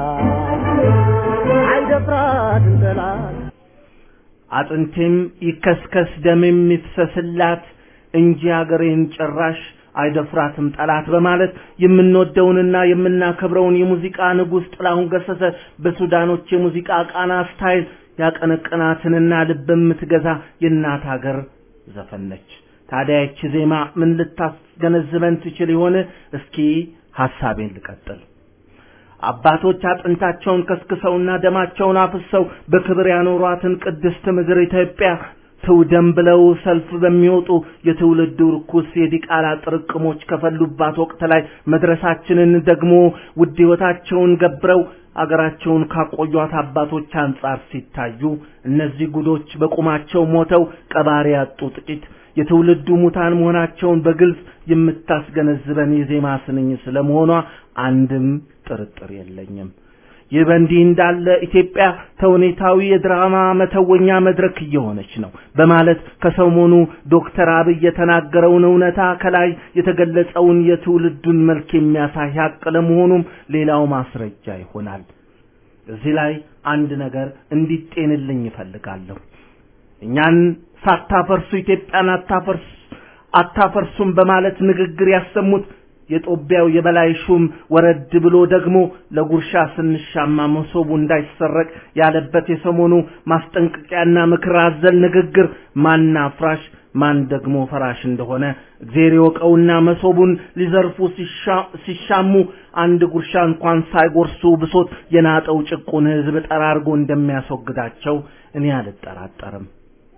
አይደፍራትም ጠላት አጥንቴም ይከስከስ ደሜም ይፍሰስላት እንጂ አገሬን ጭራሽ አይደፍራትም ጠላት በማለት የምንወደውንና የምናከብረውን የሙዚቃ ንጉሥ ጥላሁን ገሰሰ በሱዳኖች የሙዚቃ ቃና ስታይል ያቀነቀናትንና ልብ የምትገዛ የእናት ሀገር ዘፈን ነች። ታዲያ ይቺ ዜማ ምን ልታስገነዝበን ትችል ይሆን? እስኪ ሐሳቤን ልቀጥል። አባቶች አጥንታቸውን ከስክሰውና ደማቸውን አፍሰው በክብር ያኖሯትን ቅድስት ምድር ኢትዮጵያ ትውደም ብለው ሰልፍ በሚወጡ የትውልዱ ርኩስ የዲቃላ ጥርቅሞች ከፈሉባት ወቅት ላይ መድረሳችንን ደግሞ ውድ ሕይወታቸውን ገብረው አገራቸውን ካቆዩት አባቶች አንጻር ሲታዩ እነዚህ ጉዶች በቁማቸው ሞተው ቀባሪ ያጡ ጥቂት የትውልዱ ሙታን መሆናቸውን በግልጽ የምታስገነዝበን የዜማ ስንኝ ስለመሆኗ አንድም ጥርጥር የለኝም። ይህ በእንዲህ እንዳለ ኢትዮጵያ ተውኔታዊ የድራማ መተወኛ መድረክ እየሆነች ነው በማለት ከሰሞኑ ዶክተር አብይ የተናገረውን እውነታ ከላይ የተገለጸውን የትውልዱን መልክ የሚያሳይ ሀቅ ለመሆኑም ሌላው ማስረጃ ይሆናል። እዚህ ላይ አንድ ነገር እንዲጤንልኝ ይፈልጋለሁ። እኛን ሳታፈርሱ ኢትዮጵያን አታፈርስ አታፈርሱም በማለት ንግግር ያሰሙት የጦቢያው የበላይ ሹም ወረድ ብሎ ደግሞ ለጉርሻ ስንሻማ መሶቡ እንዳይሰረቅ ያለበት የሰሞኑ ማስጠንቀቂያና ምክር አዘል ንግግር ማን አፍራሽ ማን ደግሞ ፈራሽ እንደሆነ እግዜር ይወቀውና መሶቡን ሊዘርፉ ሲሻሙ አንድ ጉርሻ እንኳን ሳይጎርሱ ብሶት የናጠው ጭቁን ሕዝብ ጠራርጎ እንደሚያስወግዳቸው እኔ አልጠራጠርም።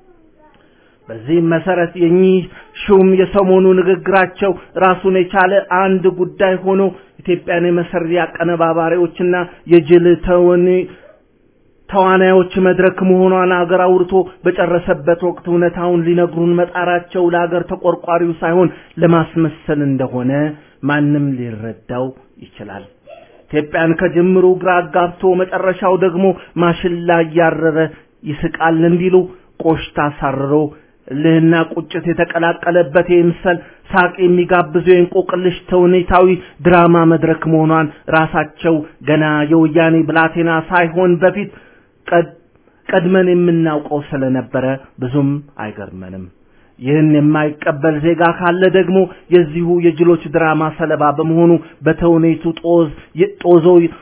በዚህም መሰረት የኚህ ሹም የሰሞኑ ንግግራቸው ራሱን የቻለ አንድ ጉዳይ ሆኖ ኢትዮጵያን የመሰሪ አቀነባባሪዎችና የጅል ተወኒ ተዋናዮች መድረክ መሆኗን አገር አውርቶ በጨረሰበት ወቅት እውነታውን ሊነግሩን መጣራቸው ለአገር ተቆርቋሪው ሳይሆን ለማስመሰል እንደሆነ ማንም ሊረዳው ይችላል። ኢትዮጵያን ከጅምሩ ግራ አጋብቶ መጨረሻው ደግሞ ማሽላ እያረረ ይስቃል እንዲሉ ቆሽታ ሳርሮ እልህና ቁጭት የተቀላቀለበት የምሰል ሳቅ የሚጋብዙ የእንቆቅልሽ ተውኔታዊ ድራማ መድረክ መሆኗን ራሳቸው ገና የወያኔ ብላቴና ሳይሆን በፊት ቀድመን የምናውቀው ስለነበረ ብዙም አይገርመንም። ይህን የማይቀበል ዜጋ ካለ ደግሞ የዚሁ የጅሎች ድራማ ሰለባ በመሆኑ በተውኔቱ ጦዝ ጦዞ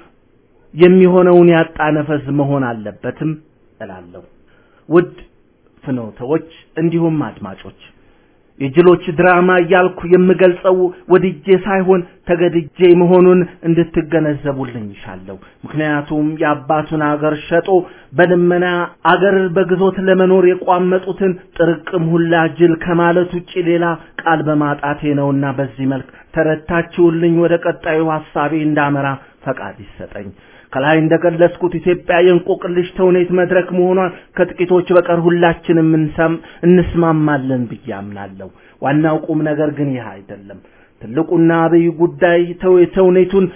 የሚሆነውን ያጣ ነፈስ መሆን አለበትም እላለሁ። ውድ ፍኖተዎች እንዲሁም አድማጮች የጅሎች ድራማ እያልኩ የምገልጸው ወድጄ ሳይሆን ተገድጄ መሆኑን እንድትገነዘቡልኝ ይሻለሁ። ምክንያቱም የአባቱን አገር ሸጦ በልመና አገር በግዞት ለመኖር የቋመጡትን ጥርቅም ሁላ ጅል ከማለት ውጪ ሌላ ቃል በማጣቴ ነውና በዚህ መልክ ተረታችሁልኝ ወደ ቀጣዩ ሐሳቤ እንዳመራ ፈቃድ ይሰጠኝ። ከላይ እንደገለጽኩት ኢትዮጵያ የእንቆቅልሽ ተውኔት መድረክ መሆኗን ከጥቂቶች በቀር ሁላችንም እንስማማለን ብዬ አምናለሁ። ዋናው ቁም ነገር ግን ይህ አይደለም። ትልቁና አብይ ጉዳይ ተውኔቱን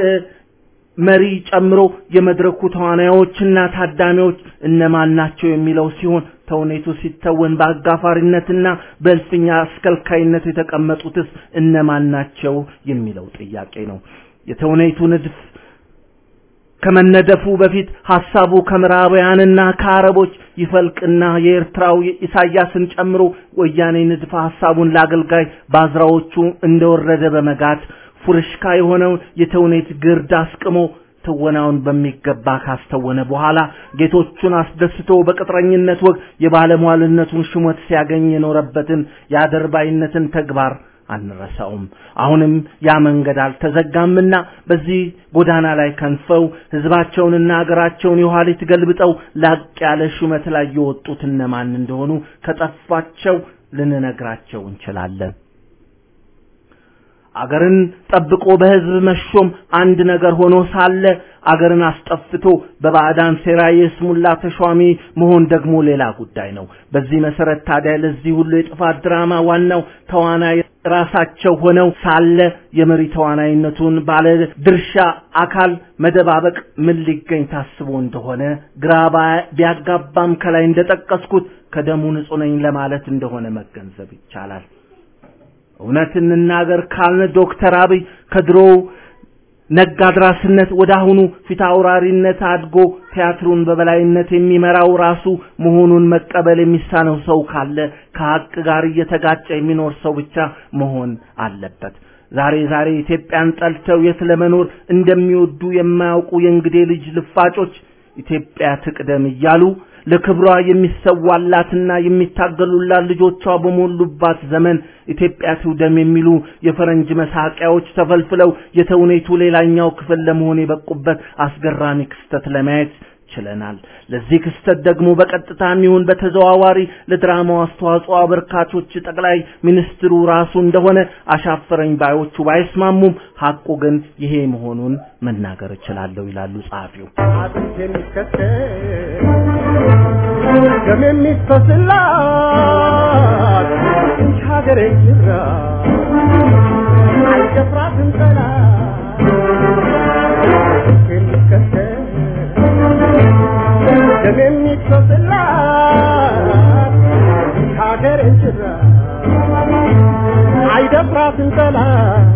መሪ ጨምሮ የመድረኩ ተዋናዮችና ታዳሚዎች እነማን ናቸው የሚለው ሲሆን ተውኔቱ ሲተወን በአጋፋሪነትና በእልፍኛ አስከልካይነት የተቀመጡትስ እነማን ናቸው የሚለው ጥያቄ ነው። የተውኔቱ ንድፍ ከመነደፉ በፊት ሐሳቡ ከምዕራባውያንና ከአረቦች ይፈልቅና የኤርትራው ኢሳያስን ጨምሮ ወያኔ ንድፈ ሐሳቡን ለአገልጋይ ባዝራዎቹ እንደወረደ በመጋት ፉርሽካ የሆነውን የተውኔት ግርድ አስቅሞ ትወናውን በሚገባ ካስተወነ በኋላ ጌቶቹን አስደስቶ በቅጥረኝነት ወግ የባለሟልነቱን ሹመት ሲያገኝ የኖረበትን የአደርባይነትን ተግባር አንረሳውም። አሁንም ያ መንገድ አልተዘጋምና በዚህ ጎዳና ላይ ከንፈው ህዝባቸውንና አገራቸውን የኋሊት ገልብጠው ላቅ ያለ ሹመት ላይ የወጡት እነማን እንደሆኑ ከጠፋቸው ልንነግራቸው እንችላለን። አገርን ጠብቆ በህዝብ መሾም አንድ ነገር ሆኖ ሳለ አገርን አስጠፍቶ በባዕዳን ሴራ የስሙላ ተሿሚ መሆን ደግሞ ሌላ ጉዳይ ነው። በዚህ መሰረት ታዲያ ለዚህ ሁሉ የጥፋት ድራማ ዋናው ተዋናይ ራሳቸው ሆነው ሳለ የመሪ ተዋናይነቱን ባለ ድርሻ አካል መደባበቅ ምን ሊገኝ ታስቦ እንደሆነ ግራ ቢያጋባም ከላይ እንደጠቀስኩት ከደሙ ንጹህ ነኝ ለማለት እንደሆነ መገንዘብ ይቻላል። እውነት እንናገር ካልን ዶክተር አብይ ከድሮው ነጋድራስነት ወደ አሁኑ ፊት አውራሪነት አድጎ ቲያትሩን በበላይነት የሚመራው ራሱ መሆኑን መቀበል የሚሳነው ሰው ካለ ከሀቅ ጋር እየተጋጨ የሚኖር ሰው ብቻ መሆን አለበት። ዛሬ ዛሬ ኢትዮጵያን ጠልተው የት ለመኖር እንደሚወዱ የማያውቁ የእንግዴ ልጅ ልፋጮች ኢትዮጵያ ትቅደም እያሉ ለክብሯ የሚሰዋላትና የሚታገሉላት ልጆቿ በሞሉባት ዘመን ኢትዮጵያ ትውደም የሚሉ የፈረንጅ መሳቂያዎች ተፈልፍለው የተውኔቱ ሌላኛው ክፍል ለመሆን የበቁበት አስገራሚ ክስተት ለማየት ችለናል። ለዚህ ክስተት ደግሞ በቀጥታም ይሁን በተዘዋዋሪ ለድራማው አስተዋጽኦ አበርካቾች ጠቅላይ ሚኒስትሩ ራሱ እንደሆነ አሻፈረኝ ባዮቹ ባይስማሙም ሐቁ ግን ይሄ መሆኑን መናገር እችላለሁ ይላሉ ጸሐፊው። አጥንት የሚከተል ደም የሚፈስላት እንጂ ሀገሬ ጅራ አልደፍራትም ጠላት የሚከተል ደም የሚፈስላት እንጂ ሀገሬ ጅራ አይደፍራትም ጠላት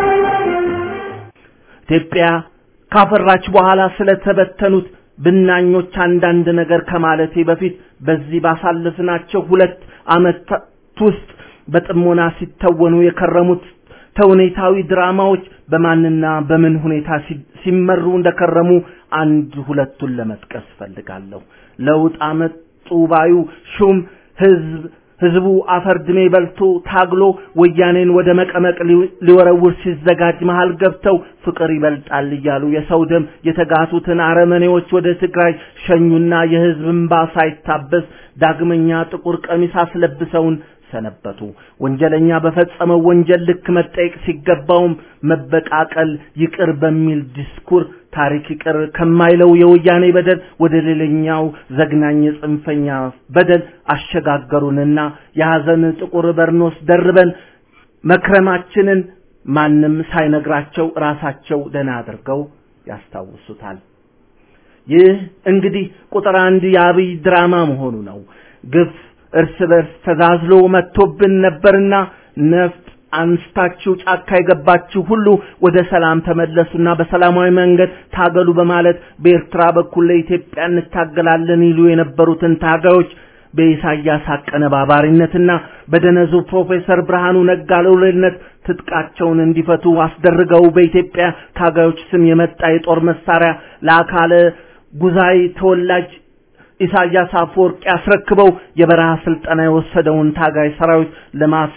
ኢትዮጵያ ካፈራች በኋላ ስለተበተኑት ብናኞች አንዳንድ ነገር ከማለቴ በፊት በዚህ ባሳለፍናቸው ሁለት ዓመታት ውስጥ በጥሞና ሲተወኑ የከረሙት ተውኔታዊ ድራማዎች በማንና በምን ሁኔታ ሲ- ሲመሩ እንደከረሙ አንድ ሁለቱን ለመጥቀስ ፈልጋለሁ። ለውጥ አመጡ ባዩ ሹም ህዝብ ህዝቡ አፈር ድሜ በልቶ ታግሎ ወያኔን ወደ መቀመቅ ሊ- ሊወረውር ሲዘጋጅ መሃል ገብተው ፍቅር ይበልጣል እያሉ የሰው ደም የተጋቱትን አረመኔዎች ወደ ትግራይ ሸኙና የህዝብ እንባ ሳይታበስ ዳግመኛ ጥቁር ቀሚስ አስለብሰውን ሰነበቱ። ወንጀለኛ በፈጸመው ወንጀል ልክ መጠየቅ ሲገባውም መበቃቀል ይቅር በሚል ዲስኩር ታሪክ ይቅር ከማይለው የወያኔ በደል ወደ ሌላኛው ዘግናኝ ጽንፈኛ በደል አሸጋገሩንና የሐዘን ጥቁር በርኖስ ደርበን መክረማችንን ማንም ሳይነግራቸው ራሳቸው ደህና አድርገው ያስታውሱታል። ይህ እንግዲህ ቁጥር አንድ የአብይ ድራማ መሆኑ ነው። ግፍ እርስ በርስ ተዛዝሎ መጥቶብን ነበርና ነፍጥ አንስታችሁ ጫካ የገባችሁ ሁሉ ወደ ሰላም ተመለሱና በሰላማዊ መንገድ ታገሉ በማለት በኤርትራ በኩል ለኢትዮጵያ እንታገላለን ይሉ የነበሩትን ታጋዮች በኢሳያስ አቀነባባሪነትና በደነዙ ፕሮፌሰር ብርሃኑ ነጋ ልዑልነት ትጥቃቸውን እንዲፈቱ አስደርገው በኢትዮጵያ ታጋዮች ስም የመጣ የጦር መሳሪያ ለአካለ ጉዛይ ተወላጅ ኢሳያስ አፈወርቂ አስረክበው የበረሃ ስልጠና የወሰደውን ታጋይ ሰራዊት ለማስ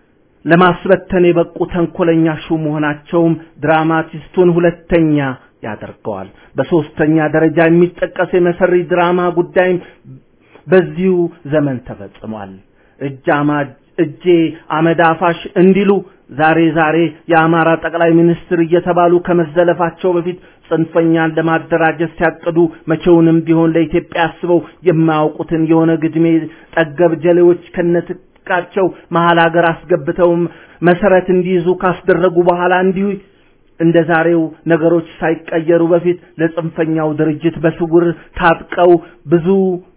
ለማስበተን የበቁ ተንኮለኛ ሹም መሆናቸውም ድራማቲስቱን ሁለተኛ ያደርገዋል። በሶስተኛ ደረጃ የሚጠቀስ የመሰሪ ድራማ ጉዳይም በዚሁ ዘመን ተፈጽሟል። እጅ አማ- እጄ አመድ አፋሽ እንዲሉ ዛሬ ዛሬ የአማራ ጠቅላይ ሚኒስትር እየተባሉ ከመዘለፋቸው በፊት ጽንፈኛን ለማደራጀት ሲያቅዱ መቼውንም ቢሆን ለኢትዮጵያ አስበው የማያውቁትን የሆነ ግድሜ ጠገብ ጀሌዎች ከነትጥቃቸው መሀል ሀገር አስገብተው መሰረት እንዲይዙ ካስደረጉ በኋላ እንዲሁ እንደ ዛሬው ነገሮች ሳይቀየሩ በፊት ለጽንፈኛው ድርጅት በስውር ታጥቀው ብዙ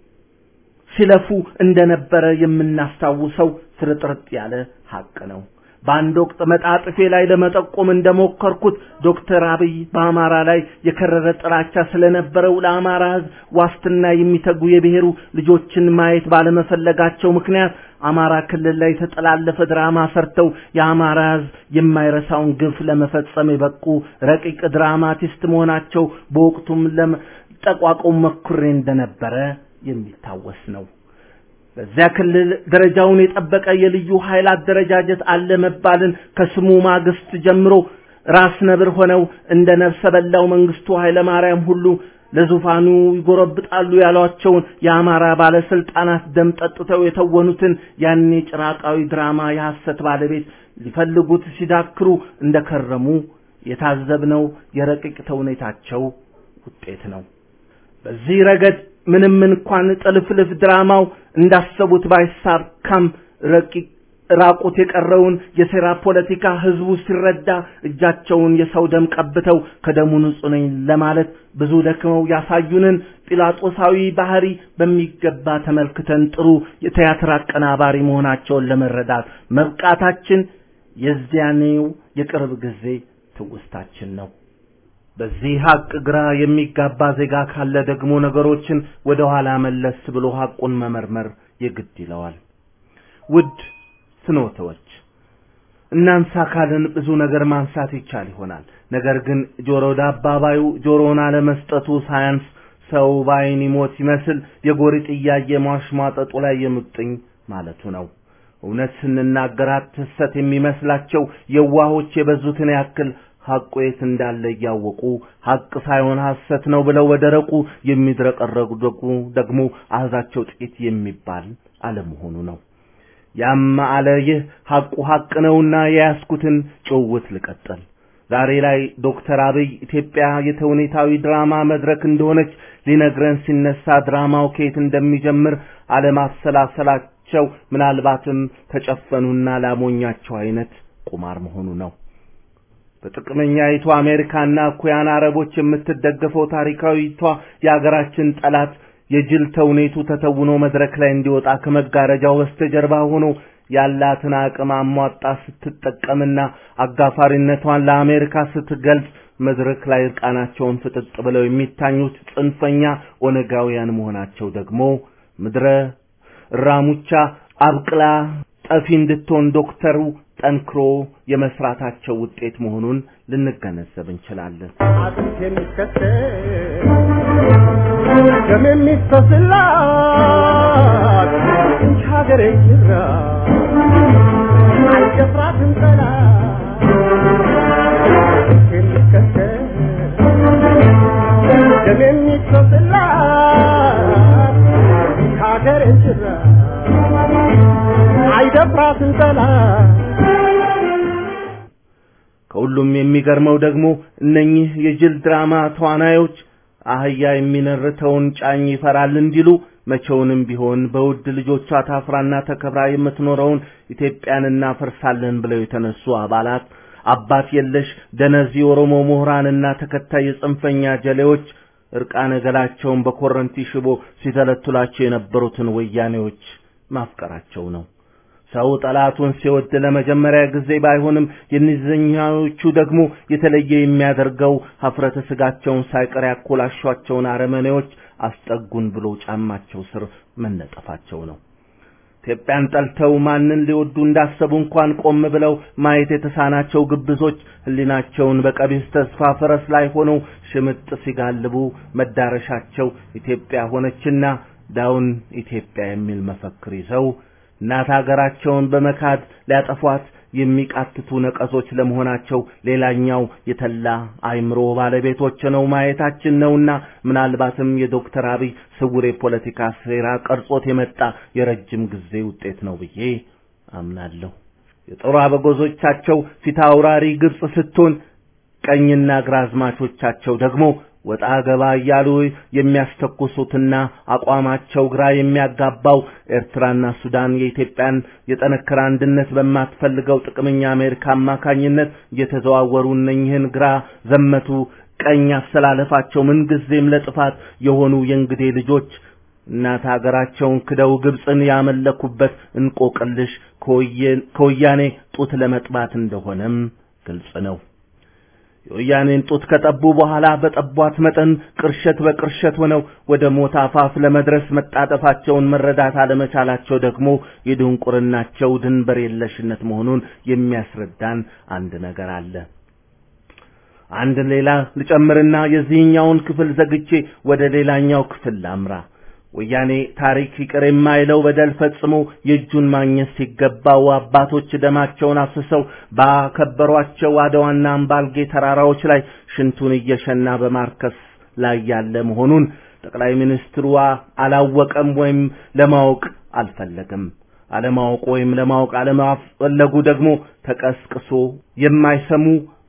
ሲለፉ እንደነበረ የምናስታውሰው ፍርጥርጥ ያለ ሀቅ ነው። በአንድ ወቅት መጣጥፌ ላይ ለመጠቆም እንደሞከርኩት ዶክተር አብይ በአማራ ላይ የከረረ ጥላቻ ስለነበረው ለአማራ ሕዝብ ዋስትና የሚተጉ የብሔሩ ልጆችን ማየት ባለመፈለጋቸው ምክንያት አማራ ክልል ላይ የተጠላለፈ ድራማ ሰርተው የአማራ ሕዝብ የማይረሳውን ግፍ ለመፈጸም የበቁ ረቂቅ ድራማቲስት መሆናቸው በወቅቱም ለመጠቋቆም መኩሬ እንደነበረ የሚታወስ ነው። በዚያ ክልል ደረጃውን የጠበቀ የልዩ ኃይል አደረጃጀት አለ መባልን ከስሙ ማግስት ጀምሮ ራስ ነብር ሆነው እንደ ነፍሰ በላው መንግስቱ ኃይለ ማርያም ሁሉ ለዙፋኑ ይጎረብጣሉ ያሏቸውን የአማራ ባለስልጣናት ደም ጠጥተው የተወኑትን ያኔ ጭራቃዊ ድራማ የሐሰት ባለቤት ሊፈልጉት ሲዳክሩ እንደከረሙ የታዘብነው የረቂቅ ተውኔታቸው ውጤት ነው። በዚህ ረገድ ምንም እንኳን ጥልፍልፍ ድራማው እንዳሰቡት ባይሳካም ረቂቅ ራቁት የቀረውን የሴራ ፖለቲካ ህዝቡ ሲረዳ እጃቸውን የሰው ደም ቀብተው ከደሙ ንጹህ ነኝ ለማለት ብዙ ደክመው ያሳዩንን ጲላጦሳዊ ባህሪ በሚገባ ተመልክተን ጥሩ የቲያትር አቀናባሪ መሆናቸውን ለመረዳት መብቃታችን የዚያኔው የቅርብ ጊዜ ትውስታችን ነው። በዚህ ሀቅ ግራ የሚጋባ ዜጋ ካለ ደግሞ ነገሮችን ወደ ኋላ መለስ ብሎ ሀቁን መመርመር የግድ ይለዋል። ውድ ፍኖተዎች እናንሳ ካልን ብዙ ነገር ማንሳት ይቻል ይሆናል። ነገር ግን ጆሮ ዳባባዩ ጆሮውን አለመስጠቱ ሳያንስ ሰው ባይን ይሞት ይመስል የጎሪጥ እያየ ማሽሟጠጡ ላይ የሙጥኝ ማለቱ ነው። እውነት ስንናገራት ሐሰት የሚመስላቸው የዋሆች የበዙትን ያክል ሐቁ የት እንዳለ እያወቁ ሐቅ ሳይሆን ሐሰት ነው ብለው በደረቁ የሚድረቀረቁ ደግሞ አህዛቸው ጥቂት የሚባል አለመሆኑ ነው። ያም አለ ይህ ሐቁ ሐቅ ነውና የያዝኩትን ጭውውት ልቀጥል። ዛሬ ላይ ዶክተር አብይ ኢትዮጵያ የተውኔታዊ ድራማ መድረክ እንደሆነች ሊነግረን ሲነሳ ድራማው ከየት እንደሚጀምር አለማሰላሰላቸው ምናልባትም ተጨፈኑና ላሞኛቸው አይነት ቁማር መሆኑ ነው። በጥቅመኛይቱ አሜሪካና እኩያን አረቦች የምትደገፈው ታሪካዊቷ የአገራችን ጠላት የጅል ተውኔቱ ተተውኖ መድረክ ላይ እንዲወጣ ከመጋረጃው በስተጀርባ ሆኖ ያላትን አቅም አሟጣ ስትጠቀምና አጋፋሪነቷን ለአሜሪካ ስትገልጽ መድረክ ላይ እርቃናቸውን ፍጥጥ ብለው የሚታኙት ጽንፈኛ ኦነጋውያን መሆናቸው ደግሞ ምድረ ራሙቻ አብቅላ ጠፊ እንድትሆን ዶክተሩ ጠንክሮ የመስራታቸው ውጤት መሆኑን ልንገነዘብ እንችላለን። አጥንት የሚከተል ደም የሚፈስላት እንጂ ሀገሬ ጅራ አልደፍራትም ጠላት አጥንት የሚከተል ደም የሚፈስላት እንጂ ሀገሬ ጅራ አይደፍራትም ጠላት ከሁሉም የሚገርመው ደግሞ እነኚህ የጅል ድራማ ተዋናዮች አህያ የሚነርተውን ጫኝ ይፈራል እንዲሉ መቼውንም ቢሆን በውድ ልጆቿ ታፍራና ተከብራ የምትኖረውን ኢትዮጵያን እናፈርሳለን ብለው የተነሱ አባላት አባት የለሽ ደነዝ የኦሮሞ ምሁራንና ተከታይ የጽንፈኛ ጀሌዎች እርቃነ ገላቸውን በኮረንቲ ሽቦ ሲተለትሏቸው የነበሩትን ወያኔዎች ማፍቀራቸው ነው። ሰው ጠላቱን ሲወድ ለመጀመሪያ ጊዜ ባይሆንም የእነዚህኞቹ ደግሞ የተለየ የሚያደርገው ሀፍረተ ስጋቸውን ሳይቀር ያኮላሿቸውን አረመኔዎች አስጠጉን ብሎ ጫማቸው ስር መነጠፋቸው ነው። ኢትዮጵያን ጠልተው ማንን ሊወዱ እንዳሰቡ እንኳን ቆም ብለው ማየት የተሳናቸው ግብዞች ሕሊናቸውን በቀቢስ ተስፋ ፈረስ ላይ ሆነው ሽምጥ ሲጋልቡ መዳረሻቸው ኢትዮጵያ ሆነችና ዳውን ኢትዮጵያ የሚል መፈክር ይዘው እናት ሀገራቸውን በመካድ ሊያጠፏት የሚቃትቱ ነቀዞች ለመሆናቸው ሌላኛው የተላ አይምሮ ባለቤቶች ነው ማየታችን ነውና ምናልባትም የዶክተር አብይ ስውር የፖለቲካ ሴራ ቀርጾት የመጣ የረጅም ጊዜ ውጤት ነው ብዬ አምናለሁ። የጦር አበጎዞቻቸው ፊት አውራሪ ግብጽ ስትሆን ቀኝና ግራዝማቾቻቸው ደግሞ ወጣ ገባ እያሉ የሚያስተኩሱትና አቋማቸው ግራ የሚያጋባው ኤርትራና ሱዳን የኢትዮጵያን የጠነከረ አንድነት በማትፈልገው ጥቅመኛ አሜሪካ አማካኝነት እየተዘዋወሩ እነኝህን ግራ ዘመቱ ቀኝ አስተላለፋቸው ምንጊዜም ለጥፋት የሆኑ የእንግዴ ልጆች እናት ሀገራቸውን ክደው ግብፅን ያመለኩበት እንቆቅልሽ ከወያኔ ጡት ለመጥባት እንደሆነም ግልጽ ነው። የወያኔን ጡት ከጠቡ በኋላ በጠቧት መጠን ቅርሸት በቅርሸት ሆነው ወደ ሞት አፋፍ ለመድረስ መጣጠፋቸውን መረዳት አለመቻላቸው ደግሞ የድንቁርናቸው ድንበር የለሽነት መሆኑን የሚያስረዳን አንድ ነገር አለ። አንድ ሌላ ልጨምርና የዚህኛውን ክፍል ዘግቼ ወደ ሌላኛው ክፍል ላምራ። ወያኔ ታሪክ ይቅር የማይለው በደል ፈጽሞ የእጁን ማግኘት ሲገባው አባቶች ደማቸውን አፍስሰው ባከበሯቸው አድዋና አምባልጌ ተራራዎች ላይ ሽንቱን እየሸና በማርከስ ላይ ያለ መሆኑን ጠቅላይ ሚኒስትሩ አላወቀም ወይም ለማወቅ አልፈለገም። አለማወቅ ወይም ለማወቅ አለማፈለጉ ደግሞ ተቀስቅሶ የማይሰሙ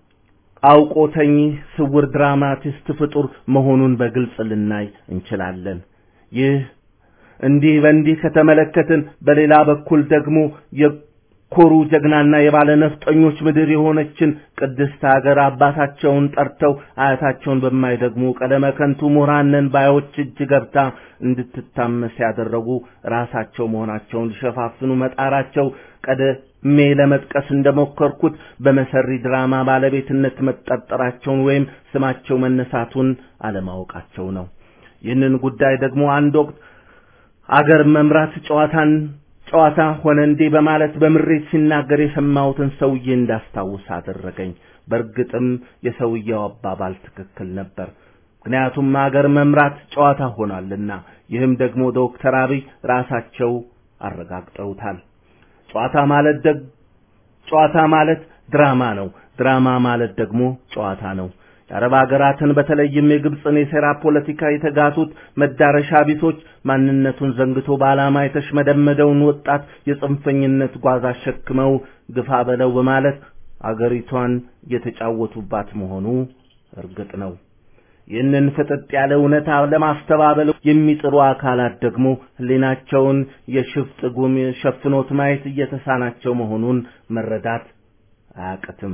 አውቆተኝ ስውር ድራማቲስት ፍጡር መሆኑን በግልጽ ልናይ እንችላለን። ይህ እንዲህ በእንዲህ ከተመለከትን በሌላ በኩል ደግሞ የኮሩ ጀግናና የባለ ነፍጠኞች ምድር የሆነችን ቅድስት ሀገር አባታቸውን ጠርተው አያታቸውን በማይደግሙ ቀለመ ከንቱ ምሁራን ነን ባዮች እጅ ገብታ እንድትታመስ ያደረጉ ራሳቸው መሆናቸውን ሊሸፋፍኑ መጣራቸው ቀደሜ ለመጥቀስ እንደሞከርኩት በመሰሪ ድራማ ባለቤትነት መጠርጠራቸውን ወይም ስማቸው መነሳቱን አለማወቃቸው ነው። ይህንን ጉዳይ ደግሞ አንድ ወቅት አገር መምራት ጨዋታን ጨዋታ ሆነ እንዴ በማለት በምሬት ሲናገር የሰማሁትን ሰውዬ እንዳስታውስ አደረገኝ። በእርግጥም የሰውየው አባባል ትክክል ነበር። ምክንያቱም አገር መምራት ጨዋታ ሆኗልና፣ ይህም ደግሞ ዶክተር አብይ ራሳቸው አረጋግጠውታል። ጨዋታ ማለት ደግ ጨዋታ ማለት ድራማ ነው። ድራማ ማለት ደግሞ ጨዋታ ነው። የአረብ ሀገራትን በተለይም የግብፅን የሴራ ፖለቲካ የተጋቱት መዳረሻ ቢሶች ማንነቱን ዘንግቶ በዓላማ የተሽመደመደውን ወጣት የጽንፈኝነት ጓዝ አሸክመው ግፋ በለው በማለት አገሪቷን እየተጫወቱባት መሆኑ እርግጥ ነው። ይህንን ፍጥጥ ያለ እውነታ ለማስተባበል የሚጥሩ አካላት ደግሞ ሕሊናቸውን የሽፍጥ ጉም ሸፍኖት ማየት እየተሳናቸው መሆኑን መረዳት አያቅትም።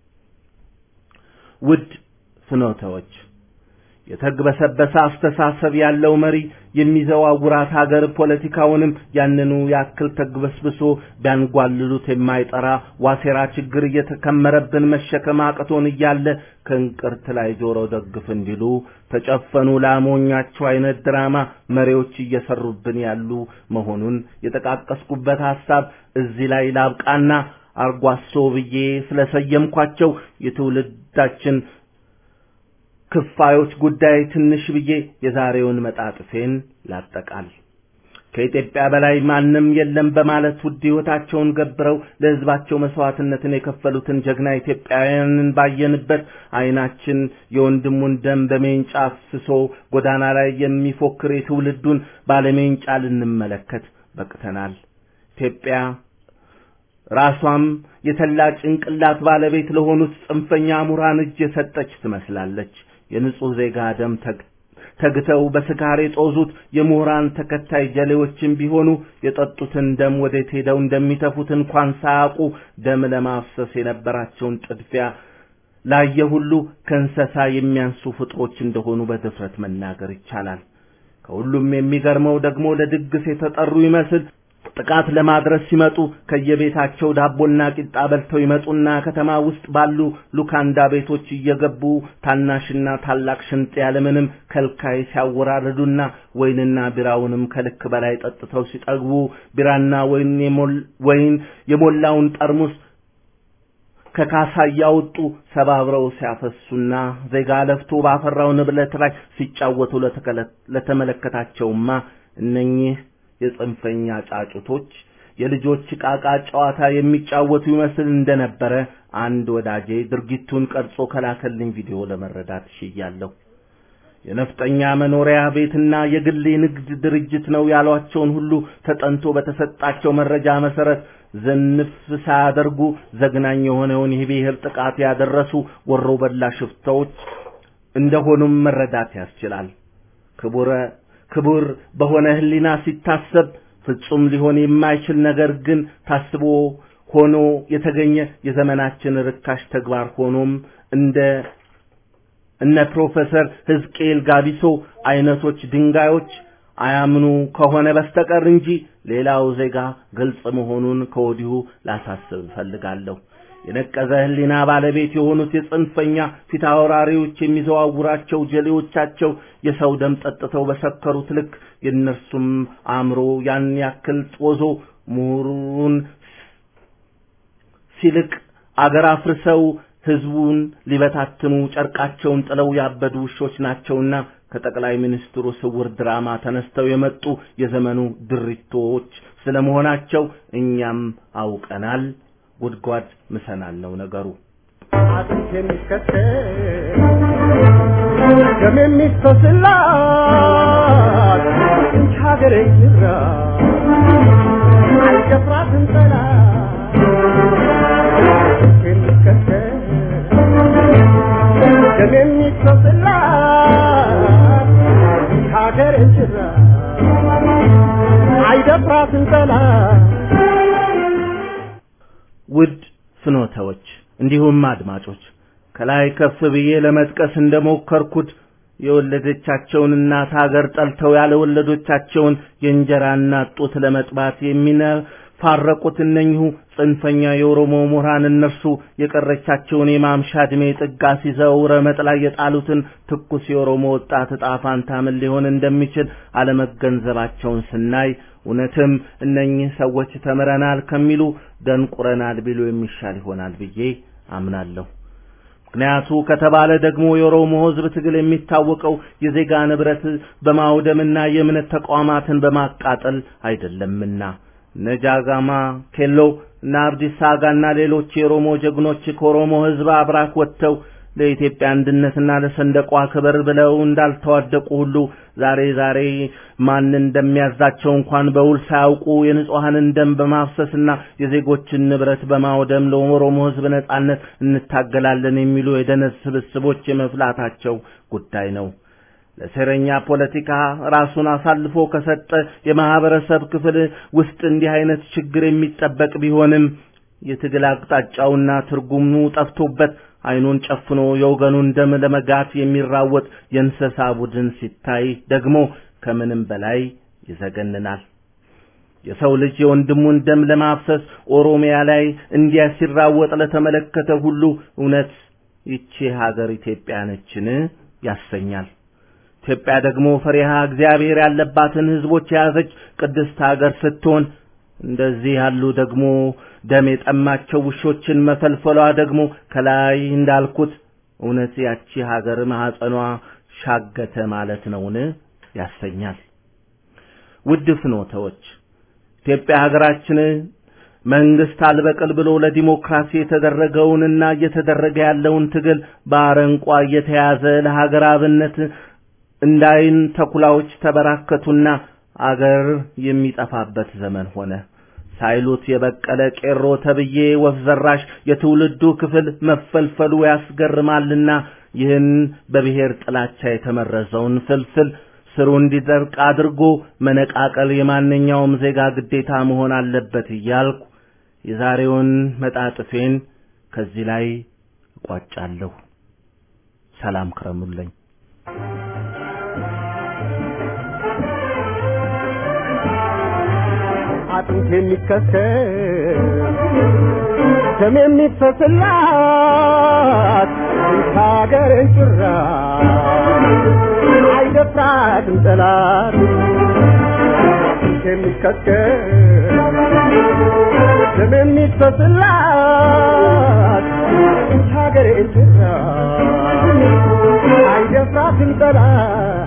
ውድ ፍኖተዎች የተግበሰበሰ አስተሳሰብ ያለው መሪ የሚዘዋውራት ሀገር ፖለቲካውንም ያንኑ ያክል ተግበስብሶ ቢያንጓልሉት የማይጠራ ዋሴራ ችግር እየተከመረብን መሸከም አቅቶን እያለ ከእንቅርት ላይ ጆሮ ደግፍ እንዲሉ ተጨፈኑ ላሞኛቸው አይነት ድራማ መሪዎች እየሰሩብን ያሉ መሆኑን የጠቃቀስኩበት ሐሳብ እዚህ ላይ ላብቃና አርጓሶ ብዬ ስለሰየምኳቸው የትውልዳችን ክፋዮች ጉዳይ ትንሽ ብዬ የዛሬውን መጣጥፌን ላጠቃል። ከኢትዮጵያ በላይ ማንም የለም በማለት ውድ ሕይወታቸውን ገብረው ለሕዝባቸው መስዋዕትነትን የከፈሉትን ጀግና ኢትዮጵያውያንን ባየንበት ዓይናችን የወንድሙን ደም በሜንጫ አፍስሶ ጎዳና ላይ የሚፎክር የትውልዱን ባለሜንጫ ልንመለከት በቅተናል። ኢትዮጵያ ራሷም የተላ ጭንቅላት ባለቤት ለሆኑት ጽንፈኛ ምሁራን እጅ የሰጠች ትመስላለች። የንጹሕ ዜጋ ደም ተግተው በስካር የጦዙት የምሁራን ተከታይ ጀሌዎችም ቢሆኑ የጠጡትን ደም ወዴት ሄደው እንደሚተፉት እንኳን ሳያውቁ ደም ለማፍሰስ የነበራቸውን ጥድፊያ ላየ ሁሉ ከእንስሳ የሚያንሱ ፍጥሮች እንደሆኑ በድፍረት መናገር ይቻላል። ከሁሉም የሚገርመው ደግሞ ለድግስ የተጠሩ ይመስል ጥቃት ለማድረስ ሲመጡ ከየቤታቸው ዳቦና ቂጣ በልተው ይመጡና ከተማ ውስጥ ባሉ ሉካንዳ ቤቶች እየገቡ ታናሽና ታላቅ ሽንጥ ያለምንም ከልካይ ሲያወራርዱና ወይንና ቢራውንም ከልክ በላይ ጠጥተው ሲጠግቡ ቢራና ወይን የሞላውን ጠርሙስ ከካሳ እያወጡ ሰባብረው ሲያፈሱና ዜጋ ለፍቶ ባፈራው ንብረት ላይ ሲጫወቱ ለተመለከታቸውማ እነኚህ የጽንፈኛ ጫጩቶች የልጆች ቃቃ ጨዋታ የሚጫወቱ ይመስል እንደነበረ አንድ ወዳጄ ድርጊቱን ቀርጾ ከላከልኝ ቪዲዮ ለመረዳት ሽያለሁ። የነፍጠኛ መኖሪያ ቤትና የግል ንግድ ድርጅት ነው ያሏቸውን ሁሉ ተጠንቶ በተሰጣቸው መረጃ መሰረት ዝንፍ ሳያደርጉ ዘግናኝ የሆነውን የብሔር ጥቃት ያደረሱ ወሮ በላ ሽፍታዎች እንደሆኑም መረዳት ያስችላል። ክቡረ ክቡር በሆነ ሕሊና ሲታሰብ ፍጹም ሊሆን የማይችል ነገር ግን ታስቦ ሆኖ የተገኘ የዘመናችን ርካሽ ተግባር ሆኖም እንደ እነ ፕሮፌሰር ሕዝቅኤል ጋቢሶ አይነቶች ድንጋዮች አያምኑ ከሆነ በስተቀር እንጂ ሌላው ዜጋ ግልጽ መሆኑን ከወዲሁ ላሳስብ እፈልጋለሁ። የነቀዘ ሕሊና ባለቤት የሆኑት የጽንፈኛ ፊት አውራሪዎች የሚዘዋውራቸው ጀሌዎቻቸው የሰው ደም ጠጥተው በሰከሩት ልክ የእነርሱም አእምሮ ያን ያክል ጦዞ ምሁሩን ሲልቅ አገር አፍርሰው ሕዝቡን ሊበታትኑ ጨርቃቸውን ጥለው ያበዱ ውሾች ናቸውና ከጠቅላይ ሚኒስትሩ ስውር ድራማ ተነስተው የመጡ የዘመኑ ድሪቶዎች ስለመሆናቸው እኛም አውቀናል። ጉድጓድ ምሰናል ነው ነገሩ። አጥንት የሚከተል ደም የሚፈስላት እንች ሀገር ይራ አልደፍራትም ጠላት የሚከተል ደም የሚፈስላት እንች ሀገር ይራ አይደፍራትም ጠላት ውድ ፍኖተዎች እንዲሁም አድማጮች ከላይ ከፍ ብዬ ለመጥቀስ እንደሞከርኩት የወለደቻቸውን እናት ሀገር ጠልተው ያለ ወለዶቻቸውን የእንጀራ እናት ጡት ለመጥባት የሚነፋረቁት እነኚሁ ጽንፈኛ የኦሮሞ ምሁራን እነርሱ የቀረቻቸውን የማምሻ ዕድሜ ጥጋ ሲዘው ረመጥ ላይ የጣሉትን ትኩስ የኦሮሞ ወጣት ዕጣ ፋንታ ምን ሊሆን እንደሚችል አለመገንዘባቸውን ስናይ እውነትም እነኚህ ሰዎች ተምረናል ከሚሉ ደንቁረናል ቢሉ የሚሻል ይሆናል ብዬ አምናለሁ። ምክንያቱ ከተባለ ደግሞ የኦሮሞ ሕዝብ ትግል የሚታወቀው የዜጋ ንብረት በማውደምና የእምነት ተቋማትን በማቃጠል አይደለምና ነጃጋማ ኬሎ እና አብዲሳ አጋና ሌሎች የኦሮሞ ጀግኖች ከኦሮሞ ሕዝብ አብራክ ወጥተው ለኢትዮጵያ አንድነትና ለሰንደቋ ክብር ብለው እንዳልተዋደቁ ሁሉ ዛሬ ዛሬ ማን እንደሚያዛቸው እንኳን በውል ሳያውቁ የንጹሐንን ደም በማፍሰስና የዜጎችን ንብረት በማውደም ለኦሮሞ ሕዝብ ነጻነት እንታገላለን የሚሉ የደነት ስብስቦች የመፍላታቸው ጉዳይ ነው። ለሴረኛ ፖለቲካ ራሱን አሳልፎ ከሰጠ የማህበረሰብ ክፍል ውስጥ እንዲህ አይነት ችግር የሚጠበቅ ቢሆንም የትግል አቅጣጫውና ትርጉሙ ጠፍቶበት አይኑን ጨፍኖ የወገኑን ደም ለመጋት የሚራወጥ የእንስሳ ቡድን ሲታይ ደግሞ ከምንም በላይ ይዘገንናል። የሰው ልጅ የወንድሙን ደም ለማፍሰስ ኦሮሚያ ላይ እንዲያ ሲራወጥ ለተመለከተ ሁሉ እውነት ይቺ ሀገር ኢትዮጵያ ነችን ያሰኛል። ኢትዮጵያ ደግሞ ፈሪሃ እግዚአብሔር ያለባትን ህዝቦች የያዘች ቅድስት ሀገር ስትሆን እንደዚህ ያሉ ደግሞ ደም የጠማቸው ውሾችን መፈልፈሏ ደግሞ ከላይ እንዳልኩት እውነት ያቺ ሀገር ማህፀኗ ሻገተ ማለት ነውን ያሰኛል። ውድ ፍኖተዎች ኢትዮጵያ ሀገራችን መንግስት አልበቅል ብሎ ለዲሞክራሲ የተደረገውንና እየተደረገ ያለውን ትግል በአረንቋ እየተያዘ ለሀገር አብነት እንዳይን ተኩላዎች ተበራከቱና አገር የሚጠፋበት ዘመን ሆነ። ሳይሉት የበቀለ ቄሮ ተብዬ ወፍ ዘራሽ የትውልዱ ክፍል መፈልፈሉ ያስገርማልና ይህን በብሔር ጥላቻ የተመረዘውን ፍልፍል ስሩ እንዲደርቅ አድርጎ መነቃቀል የማንኛውም ዜጋ ግዴታ መሆን አለበት እያልኩ የዛሬውን መጣጥፌን ከዚህ ላይ እቋጫለሁ። ሰላም ክረሙልኝ። አጥንት የሚከሰል ደም የሚፈስላት ሀገርን ጭራ አይደፍራትም ጠላት አጥንት የሚከሰል ደም የሚፈስላት ሀገርን ጭራ አይደፍራትም ጠላት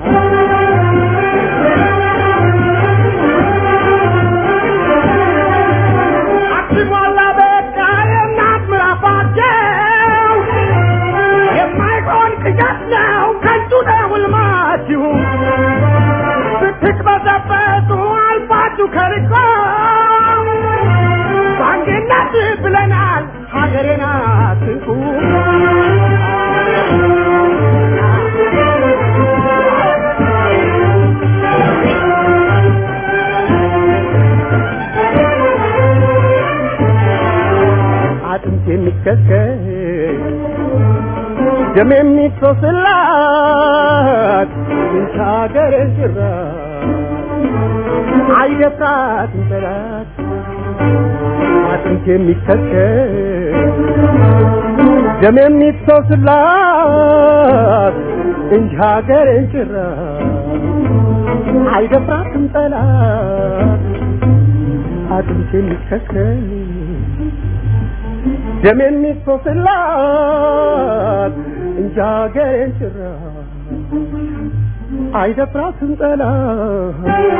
ሲሞላ በቃ የእናት ምራፋቸው የማይሆን ቅዠት ነው ከንቱ ነው ሕልማችሁ ስትቅበዘበዙ አልፋችሁ ከርቆ በአንድነት ብለናል ሀገሬን አትንኩ አጥንት የሚከስከስ ደም የሚፈስላት እንቻ ሀገሬን ጭራ አይደፍራትም ጠላት አጥንት የሚከስከስ ደም የሚፈስላት እንጂ ሀገሬን ጭራ አይደፍራትም ጠላት አጥንት የሚከስከስ ደም የሚፈስላት እንጂ ሀገሬን ጭራ አይደፍራትም ጠላት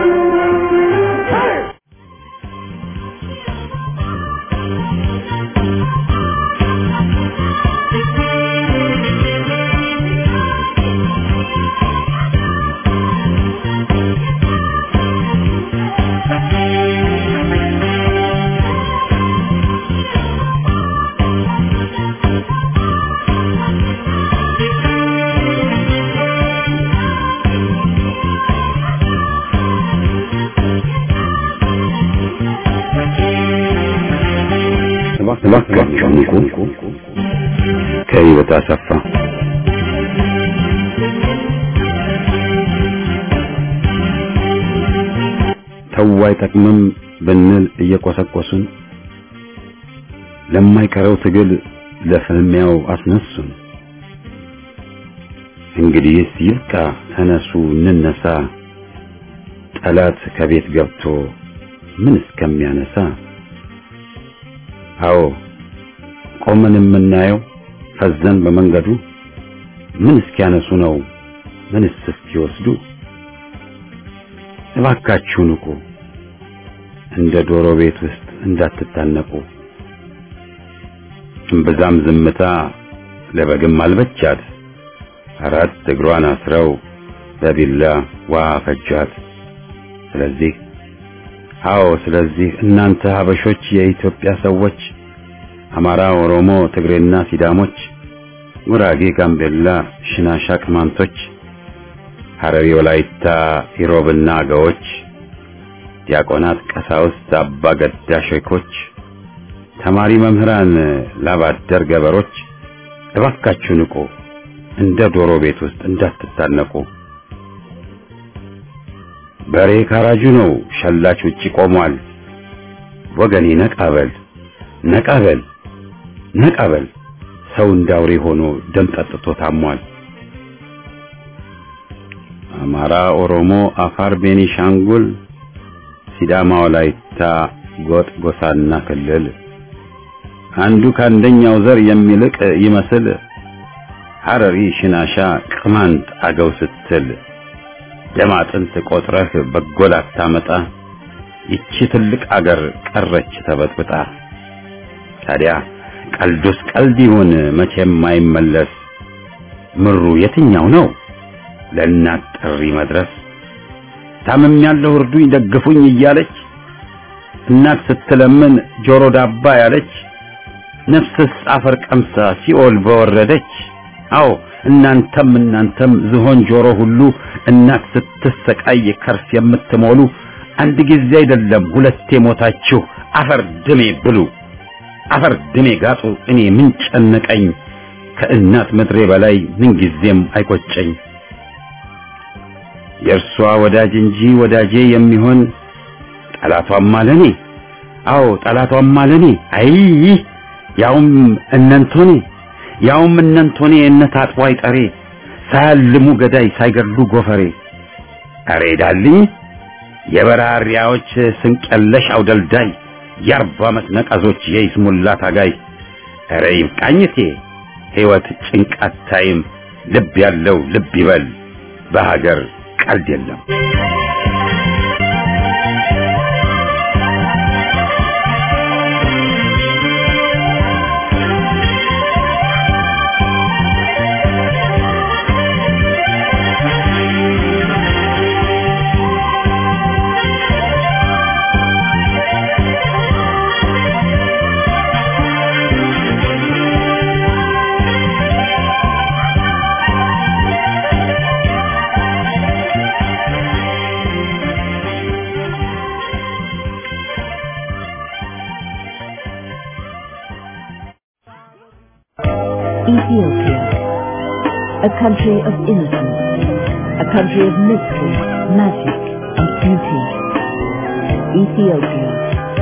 እባካችሁ ንቁ። ከህይወት አሰፋ ተው አይጠቅምም ብንል እየቆሰቆሱን ለማይቀረው ትግል ለፍልሚያው አስነሱን። እንግዲህስ ይብቃ፣ ተነሱ እንነሳ፣ ጠላት ከቤት ገብቶ ምን እስከሚያነሳ አዎ ቆመን የምናየው ፈዘን በመንገዱ ምን እስኪያነሱ ነው ምንስ እስኪወስዱ እባካችሁ ንቁ እንደ ዶሮ ቤት ውስጥ እንዳትታነቁ እምብዛም ዝምታ ለበግም አልበቻት አራት እግሯን አስረው በቢላ ውሃ ፈጇት። ስለዚህ አዎ፣ ስለዚህ እናንተ ሀበሾች፣ የኢትዮጵያ ሰዎች፣ አማራ፣ ኦሮሞ፣ ትግሬና ሲዳሞች፣ ጉራጌ፣ ጋምቤላ፣ ሽናሻ፣ ቅማንቶች፣ ሐረሪ፣ ወላይታ፣ ኢሮብና አገዎች፣ ዲያቆናት፣ ቀሳውስት፣ አባ ገዳ ሼኮች፣ ተማሪ መምህራን፣ ላባደር ገበሮች እባካችሁ ንቁ፣ እንደ ዶሮ ቤት ውስጥ እንዳትታነቁ። በሬ ካራጁ ነው፣ ሸላች ውጪ ቆሟል። ወገኔ ነቃበል ነቃበል ነቃበል፣ ሰው እንዳውሬ ሆኖ ደም ጠጥቶ ታሟል። አማራ፣ ኦሮሞ፣ አፋር፣ ቤኒሻንጉል፣ ሲዳማ፣ ወላይታ፣ ጎጥ፣ ጎሳና ክልል አንዱ ከአንደኛው ዘር የሚልቅ ይመስል ሐረሪ፣ ሽናሻ፣ ቅማንት፣ አገው ስትል ደም አጥንት ቆጥረህ በጎል አታመጣ። ይቺ ትልቅ አገር ቀረች ተበጥብጣ። ታዲያ ቀልዱስ ቀልድ ይሁን መቼም አይመለስ። ምሩ የትኛው ነው ለእናት ጥሪ መድረስ? ታምም ያለው እርዱኝ ደግፉኝ እያለች እናት ስትለምን ጆሮ ዳባ ያለች ነፍስስ አፈር ቀምሳ ሲኦል በወረደች። አዎ እናንተም እናንተም ዝሆን ጆሮ ሁሉ እናት ስትሰቃይ ከርስ የምትሞሉ አንድ ጊዜ አይደለም ሁለቴ ሞታችሁ አፈር ድሜ ብሉ፣ አፈር ድሜ ጋጡ። እኔ ምን ጨነቀኝ ከእናት ምድሬ በላይ ምን ጊዜም አይቆጨኝ። የእርሷ ወዳጅ እንጂ ወዳጄ የሚሆን ጠላቷም አለኔ። አዎ ጠላቷም አለኔ። አይ ያውም እነንቶኔ ያውም እነንቶኔ እነት አጥቦ አይጠሬ ሳያልሙ ገዳይ ሳይገድሉ ጎፈሬ። አሬ ዳልኝ የበራሪያዎች ስንቀለሽ አውደልዳይ የአርባ ዓመት ነቀዞች የይስሙላ ታጋይ። አረ ይብቃኝቴ ሕይወት ጭንቃት ታይም ልብ ያለው ልብ ይበል በሀገር ቀልድ የለም። Ethiopia, a country of innocence, a country of mystery, magic, and beauty. Ethiopia.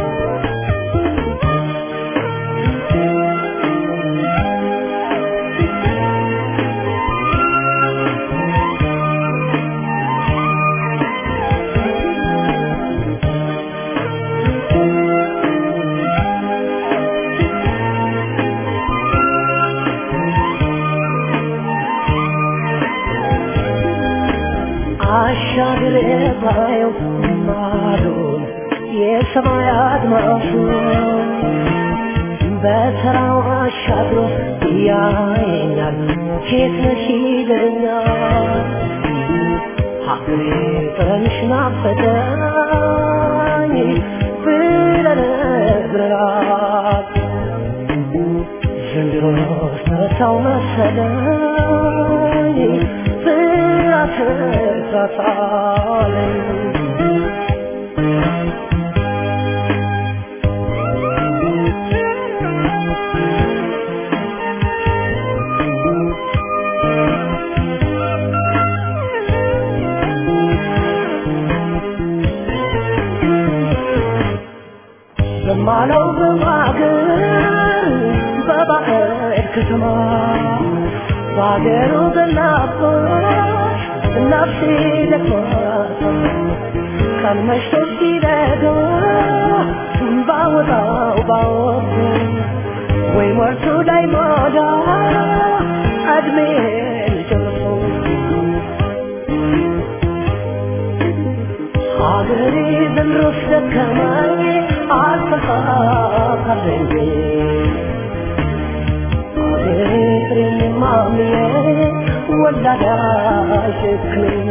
አሻግሬ ባየው ማዶን የሰማይ አድማሱ በተራው አሻግሮ ያየኛል ሴት ነሽ ይለኛል ሀገሬ ጥረንሽ ናፈቀኝ ብለነግረናል ዘንድሮ ተረሳው መሰለኝ ስላትረሳሳለኝ በማለው በማገር በባዕድ ከተማ በአገሩ በናፍቆት ነፍሴ ደክሟት ቀን መሽቶ ሲነጋ ባወጣው ባወጡ ወይ ሞርቱ ላይ ሞዳ እድሜ ልጨርሶ ሀገሬ ዘንድሮስ ደከመኝ አልተሳካልኝ ሀገሬ ፍሬ ወላድ አይጨክንም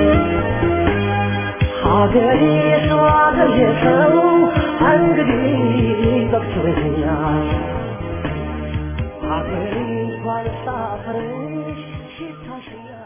ሀገሬ ሰው ሀገሬ ሰው እንግዲህ በቅቶኛል ሀገሬ እንኳን ሳፈርሽ ሲታሸኛል